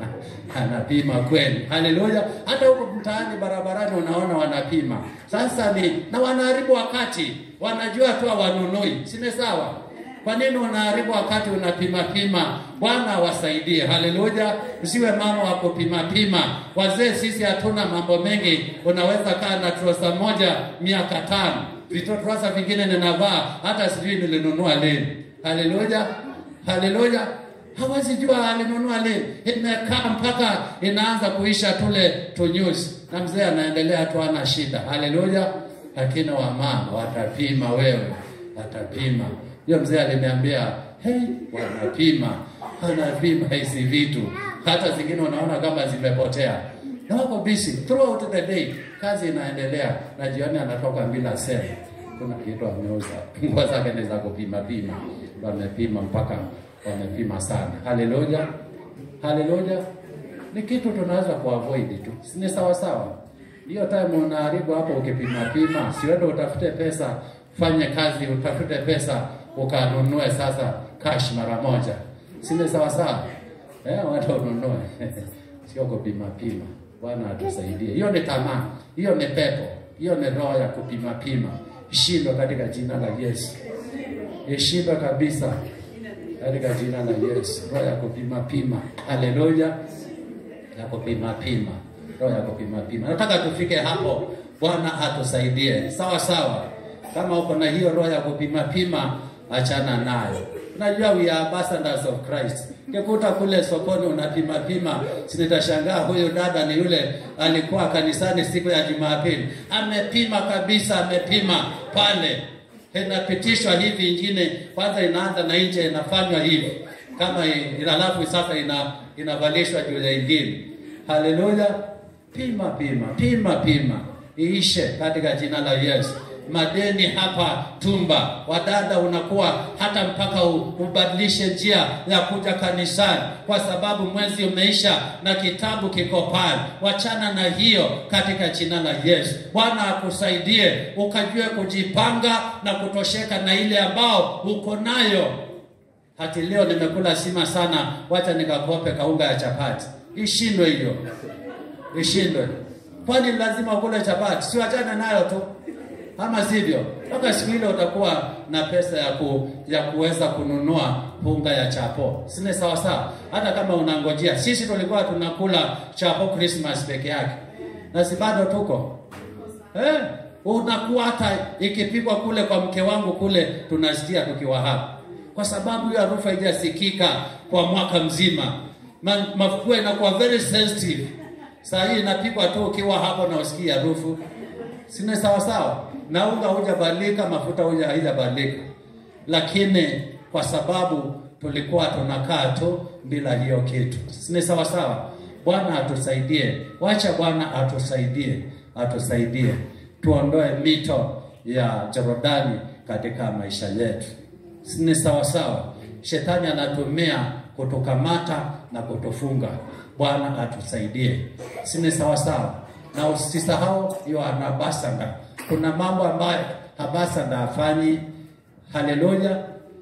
anapima kweli haleluya hata huko mtaani barabarani unaona wanapima sasa ni na wanaharibu wakati wanajua tu hawanunui sine sawa kwa nini unaharibu wakati unapima pima bwana awasaidie haleluya usiwe mama wa kupima pima wazee sisi hatuna mambo mengi unaweza kaa na trosa moja miaka tano vitotrosa vingine ninavaa hata sijui nilinunua lini haleluya haleluya hawezi jua alinunua lini imekaa mpaka inaanza kuisha tule tunyuzi na mzee anaendelea tu ana shida haleluya lakini wamama watapima wewe watapima hiyo mzee aliniambia hey, wanapima wanapima hizi vitu hata zingine unaona kama zimepotea na wako busy throughout the day kazi inaendelea na jioni anatoka bila sema kuna kitu ameuza nguo zake ni za kupima pima wamepima mpaka wamepima sana haleluya haleluya ni kitu tunaweza kuavoid tu si ni sawa sawa hiyo time unaharibu hapo ukipima pima siwende utafute pesa fanye kazi utafute pesa ukanunue sasa cash mara moja si ni sawa sawa eh watu ununue sio kupima pima bwana atusaidie hiyo ni tamaa hiyo ni pepo hiyo ni roho ya kupima pima ishindwe katika jina la Yesu ishindwe kabisa katika jina la Yesu roho ya kupima pima haleluya ya kupima pima roho ya kupima pima nataka tufike hapo bwana atusaidie sawa sawa kama uko na hiyo roho ya kupima pima achana nayo unajua we are ambassadors of Christ kikuta kule sokoni unapima pima sinitashangaa huyu dada ni yule alikuwa kanisani siku ya Jumapili amepima kabisa amepima pale inapitishwa hivi ingine kwanza inaanza na nje inafanywa hivi kama alafu sasa ina inavalishwa juu ya ingine haleluya pima pima pima pima iishe katika jina la Yesu madeni hapa tumba wadada unakuwa hata mpaka ubadilishe njia ya kuja kanisani kwa sababu mwezi umeisha na kitabu kiko pale wachana na hiyo katika jina la Yesu Bwana akusaidie ukajue kujipanga na kutosheka na ile ambao uko nayo hati leo nimekula sima sana wacha nikakope kaunga ya chapati ishindwe hiyo ishindwe kwani lazima ukule chapati si wachane nayo tu ama sivyo? Mpaka siku ile utakuwa na pesa ya ku, ya kuweza kununua unga ya chapo, sine sawa sawa. Hata kama unangojea, sisi tulikuwa tunakula chapo Christmas peke yake, na si bado tuko eh, unakuwa hata ikipigwa kule kwa mke wangu kule, tunasikia tukiwa hapa, kwa sababu hiyo harufu haijasikika kwa mwaka mzima. Ma, mafua inakuwa very sensitive. Saa hii inapigwa tu ukiwa hapo na usikia harufu, sine sawa sawa, na unga hujabadilika, mafuta huja haijabadilika, lakini kwa sababu tulikuwa tunakaa tu bila hiyo kitu, sine sawa sawa. Bwana atusaidie, wacha Bwana atusaidie, atusaidie tuondoe mito ya Jorodani katika maisha yetu. Ni sawa sawa, shetani anatumia kutukamata na kutufunga. Bwana atusaidie, sini sawa sawa. Na usisahau hiyo anabasanga, kuna mambo ambayo habasanga hafanyi. Haleluya,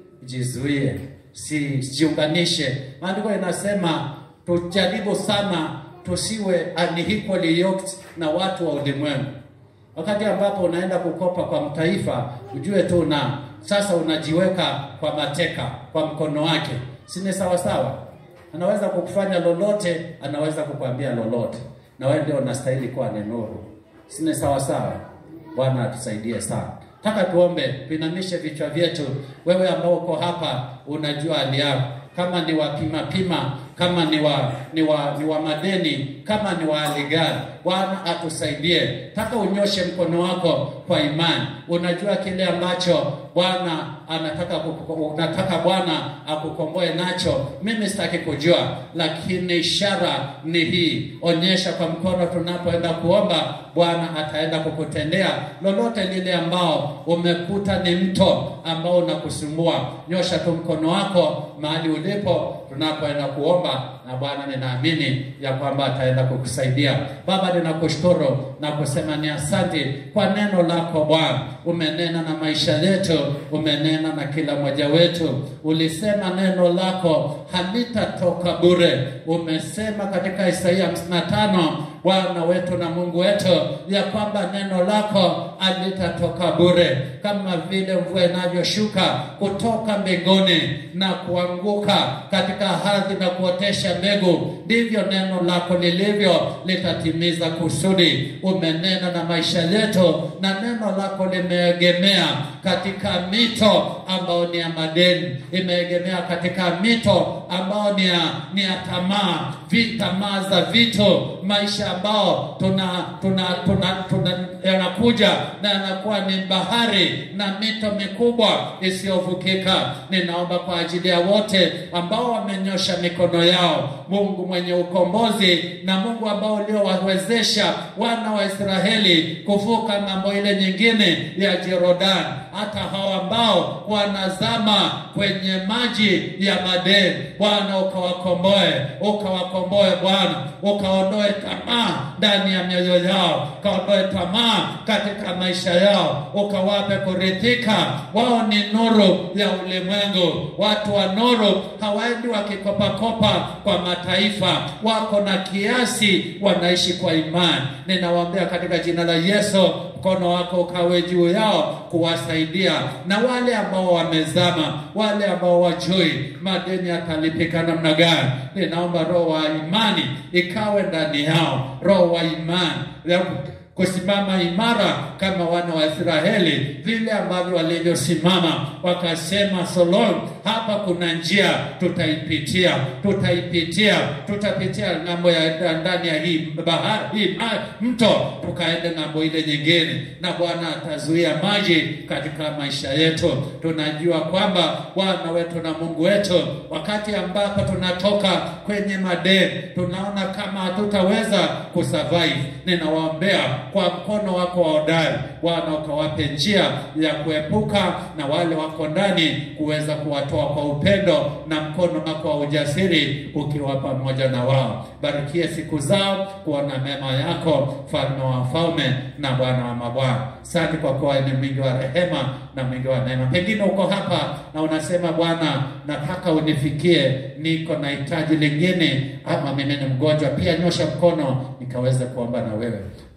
jizuie, sijiunganishe. Maandiko inasema tujaribu sana tusiwe unequally yoked na watu wa ulimwengu. Wakati ambapo unaenda kukopa kwa mtaifa, ujue tu na sasa unajiweka kwa mateka kwa mkono wake, sini sawa sawa. Anaweza kukufanya lolote, anaweza kukwambia lolote, na wewe ndio unastahili kuwa ni nuru, sini sawa sawa. Bwana atusaidie sana. Taka tuombe, tuinamishe vichwa vyetu. Wewe ambao uko hapa, unajua hali yako, kama ni wapima pima kama ni wa ni wa ni wa madeni, kama ni wa hali gani, Bwana atusaidie. Taka unyoshe mkono wako kwa imani. Unajua kile ambacho Bwana anataka unataka Bwana akukomboe nacho. Mimi sitaki kujua, lakini ishara ni hii. Onyesha kwa mkono tunapoenda kuomba, Bwana ataenda kukutendea lolote lile ambao umekuta ni mto ambao unakusumbua. Nyosha tu mkono wako mahali ulipo tunapoenda kuomba na Bwana ninaamini ya kwamba ataenda kukusaidia. Baba, ninakushukuru na kusema ni asante kwa neno lako Bwana. Umenena na maisha yetu, umenena na kila mmoja wetu. Ulisema neno lako halitatoka bure. Umesema katika Isaia 55 Bwana wetu na Mungu wetu ya kwamba neno lako halitatoka bure, kama vile mvua inavyoshuka kutoka mbinguni na kuanguka katika ardhi na kuotesha mbegu, ndivyo neno lako lilivyo, litatimiza kusudi. Umenena na maisha yetu, na neno lako limeegemea katika mito ambao ni ya madeni, imeegemea katika mito ambao ni ya, ni ya tamaa, tamaa za vitu, maisha ambao tuna tuna tuna, tuna yanakuja na yanakuwa ni bahari na mito mikubwa isiyovukika. Ninaomba kwa ajili ya wote ambao wamenyosha mikono yao, Mungu mwenye ukombozi na Mungu ambao uliowawezesha wana wa Israeli kuvuka ng'ambo ile nyingine ya Jordan, hata hao ambao wanazama kwenye maji ya madeni, Bwana ukawakomboe, ukawakomboe Bwana, ukaondoe tamaa ndani ya mioyo yao, ukaondoe tamaa katika maisha yao, ukawape kuridhika. Wao ni nuru ya ulimwengu. Watu wa nuru hawaendi wakikopakopa kwa mataifa, wako na kiasi, wanaishi kwa imani. Ninawaombea katika jina la Yesu, mkono wako ukawe juu yao kuwasaidia, na wale ambao wamezama, wale ambao wajui madeni yatalipika namna gani, ninaomba roho wa imani ikawe ndani yao, roho wa imani kusimama imara kama wana wa Israeli, vile ambavyo walivyosimama wakasema, Solomon, hapa kuna njia tutaipitia, tutaipitia, tutapitia ng'ambo ya ndani ya hii bahari, hii mto, tukaende ng'ambo ile nyingine, na Bwana atazuia maji katika maisha yetu. Tunajua kwamba Bwana wetu na Mungu wetu, wakati ambapo tunatoka kwenye madeni, tunaona kama hatutaweza kusurvive, ninawaombea kwa mkono wako wa hodari Bwana, ukawape njia ya kuepuka na wale wako ndani, kuweza kuwatoa kwa upendo na mkono wako wa ujasiri ukiwa pamoja na wao. Barikie siku zao kuona mema yako, mfalme wa wafalme na Bwana wa mabwana. Asante kwa kuwa ni mwingi wa rehema na mwingi wa neema. Pengine uko hapa na unasema Bwana, nataka unifikie, niko na hitaji lingine, ama mimi ni mgonjwa pia, nyosha mkono nikaweze kuomba na wewe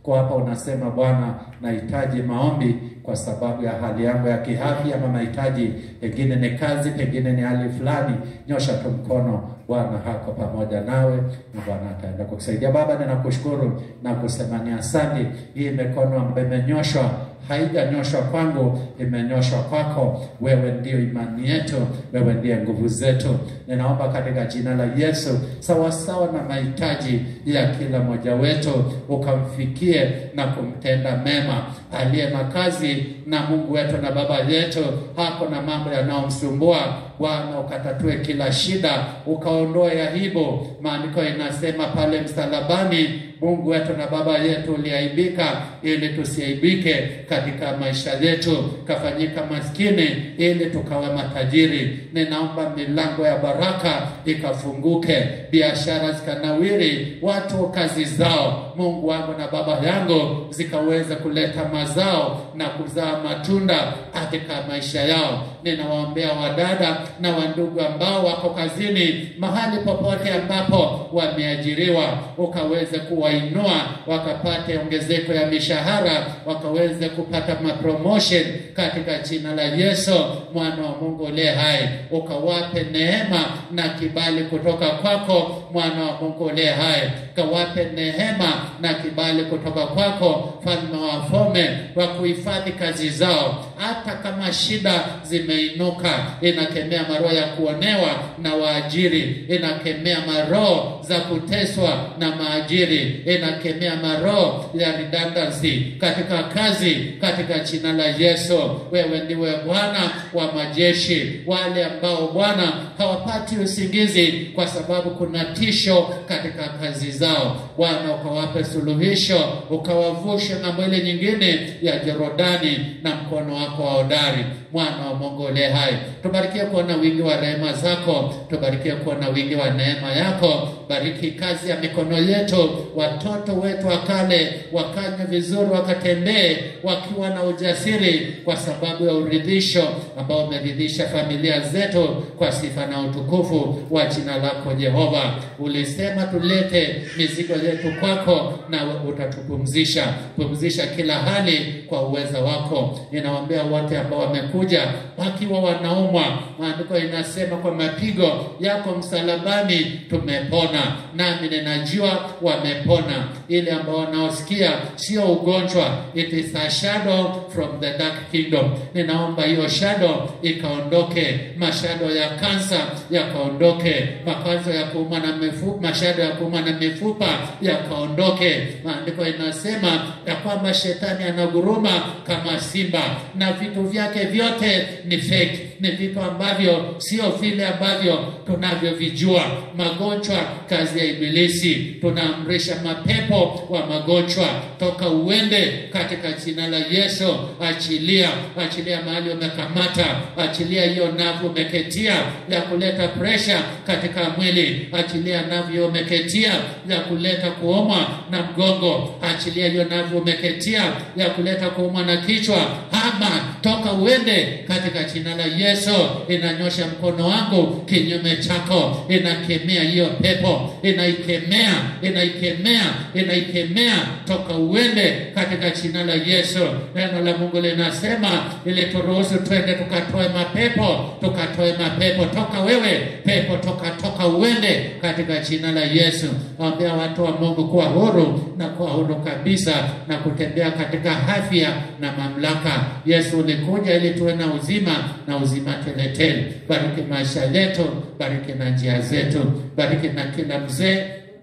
kwa hapa unasema Bwana, nahitaji maombi kwa sababu ya hali yangu ya kiafya, ama mahitaji pengine ni kazi, pengine ni hali fulani, nyosha tu mkono. Bwana hako pamoja nawe na Bwana ataenda kukusaidia. Baba, ninakushukuru na kusema ni asante. Hii mikono ambayo imenyoshwa haijanyoshwa kwangu, imenyoshwa kwako. Wewe ndio imani yetu, wewe ndiye nguvu zetu. Ninaomba katika jina la Yesu, sawasawa na mahitaji ya kila mmoja wetu, ukamfikie na kumtenda mema. Aliye na kazi na Mungu wetu na Baba yetu, hako na mambo yanayomsumbua Bwana, ukatatue kila shida, ukaondoe aibu. Maandiko inasema pale msalabani Mungu wetu na Baba yetu uliaibika ili tusiaibike katika maisha yetu, kafanyika maskini ili tukawe matajiri. Ninaomba milango ya baraka ikafunguke, biashara zikanawiri, watu kazi zao, Mungu wangu na Baba yangu, zikaweza kuleta mazao na kuzaa matunda katika maisha yao. Ninawaombea wadada na wandugu ambao wako kazini, mahali popote ambapo wameajiriwa, ukaweze kuwainua wakapate ongezeko ya mishahara, wakaweze kupata mapromotion katika jina la Yesu mwana wa Mungu uliye hai, ukawape neema na kibali kutoka kwako mwana wa Mungu uliye hai, kawape neema na kibali kutoka kwako mfalme wa wafalme, wa kuhifadhi kazi zao, hata kama shida zimeinuka, inakemea maroho ya kuonewa na waajiri, inakemea maroho za kuteswa na maajiri, inakemea maroho ya redundancy katika kazi, katika jina la Yesu. Wewe ndiwe Bwana wa majeshi, wale ambao Bwana hawapati usingizi kwa sababu kuna tisho katika kazi zao, Bwana ukawape suluhisho, ukawavushe na mwili nyingine ya Jorodani na mkono wako wa hodari, mwana wa Mungu uliye hai. Tubarikie kuona wingi wa rehema zako, tubarikie kuona wingi wa neema yako. Bariki kazi ya mikono yetu, watoto wetu wakale wakanywe vizuri, wakatembee wakiwa na ujasiri, kwa sababu ya uridhisho ambao umeridhisha familia zetu, kwa sifa na utukufu wa jina lako Jehova. Ulisema tulete mizigo yetu kwako, na utatupumzisha. Pumzisha kila hali kwa uweza wako. Ninawaambia wote ambao wamekuja wakiwa wanaumwa, maandiko inasema kwa mapigo yako msalabani tumepona, nami ninajua wamepona. Ile ambao wanaosikia sio ugonjwa, it is a shadow from the dark kingdom. Ninaomba hiyo shadow ikaondoke, mashado ya kansa yakaondoke, makazo ya kuuma na mifupa, mashado ya kuuma na mifupa yakaondoke. Maandiko inasema ya kwamba shetani anaguruma kama simba na vitu vyake vyote ni fake, ni vitu ambavyo sio vile ambavyo tunavyovijua. Magonjwa kazi ya Ibilisi, tunaamrisha mapepo wa magonjwa toka uende katika jina la Yesu. Achilia, achilia mahali umekamata, achilia hiyo navu umeketia ya kuleta presha katika mwili, achilia navu hiyo umeketia ya kuleta kuumwa na mgongo, achilia hiyo navu umeketia ya kuleta kuumwa na kichwa, ama toka uende katika jina la Yesu. Inanyosha mkono wangu kinyume chako, inakemea hiyo pepo, inaikemea, inaikemea, inaikemea, toka uende katika jina la Yesu. Neno la Mungu linasema ili turuhusu twende tukatoe mapepo, tukatoe mapepo, toka wewe pepo, toka toka uende katika jina la Yesu. Waambia watu wa Mungu kuwa huru na kuwa huru kabisa na kutembea katika afya na mamlaka. Yesu ulikuja ili tuwe na uzima na uzima teletele. Bariki maisha yetu, bariki na njia zetu, bariki na kila mzee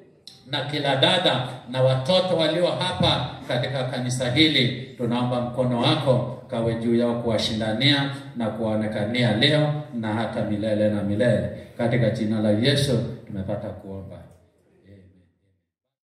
na kila dada na watoto walio hapa katika kanisa hili. Tunaomba mkono wako kawe juu yao kuwashindania na kuwaonekania leo na hata milele na milele. Katika jina la Yesu tumepata kuomba.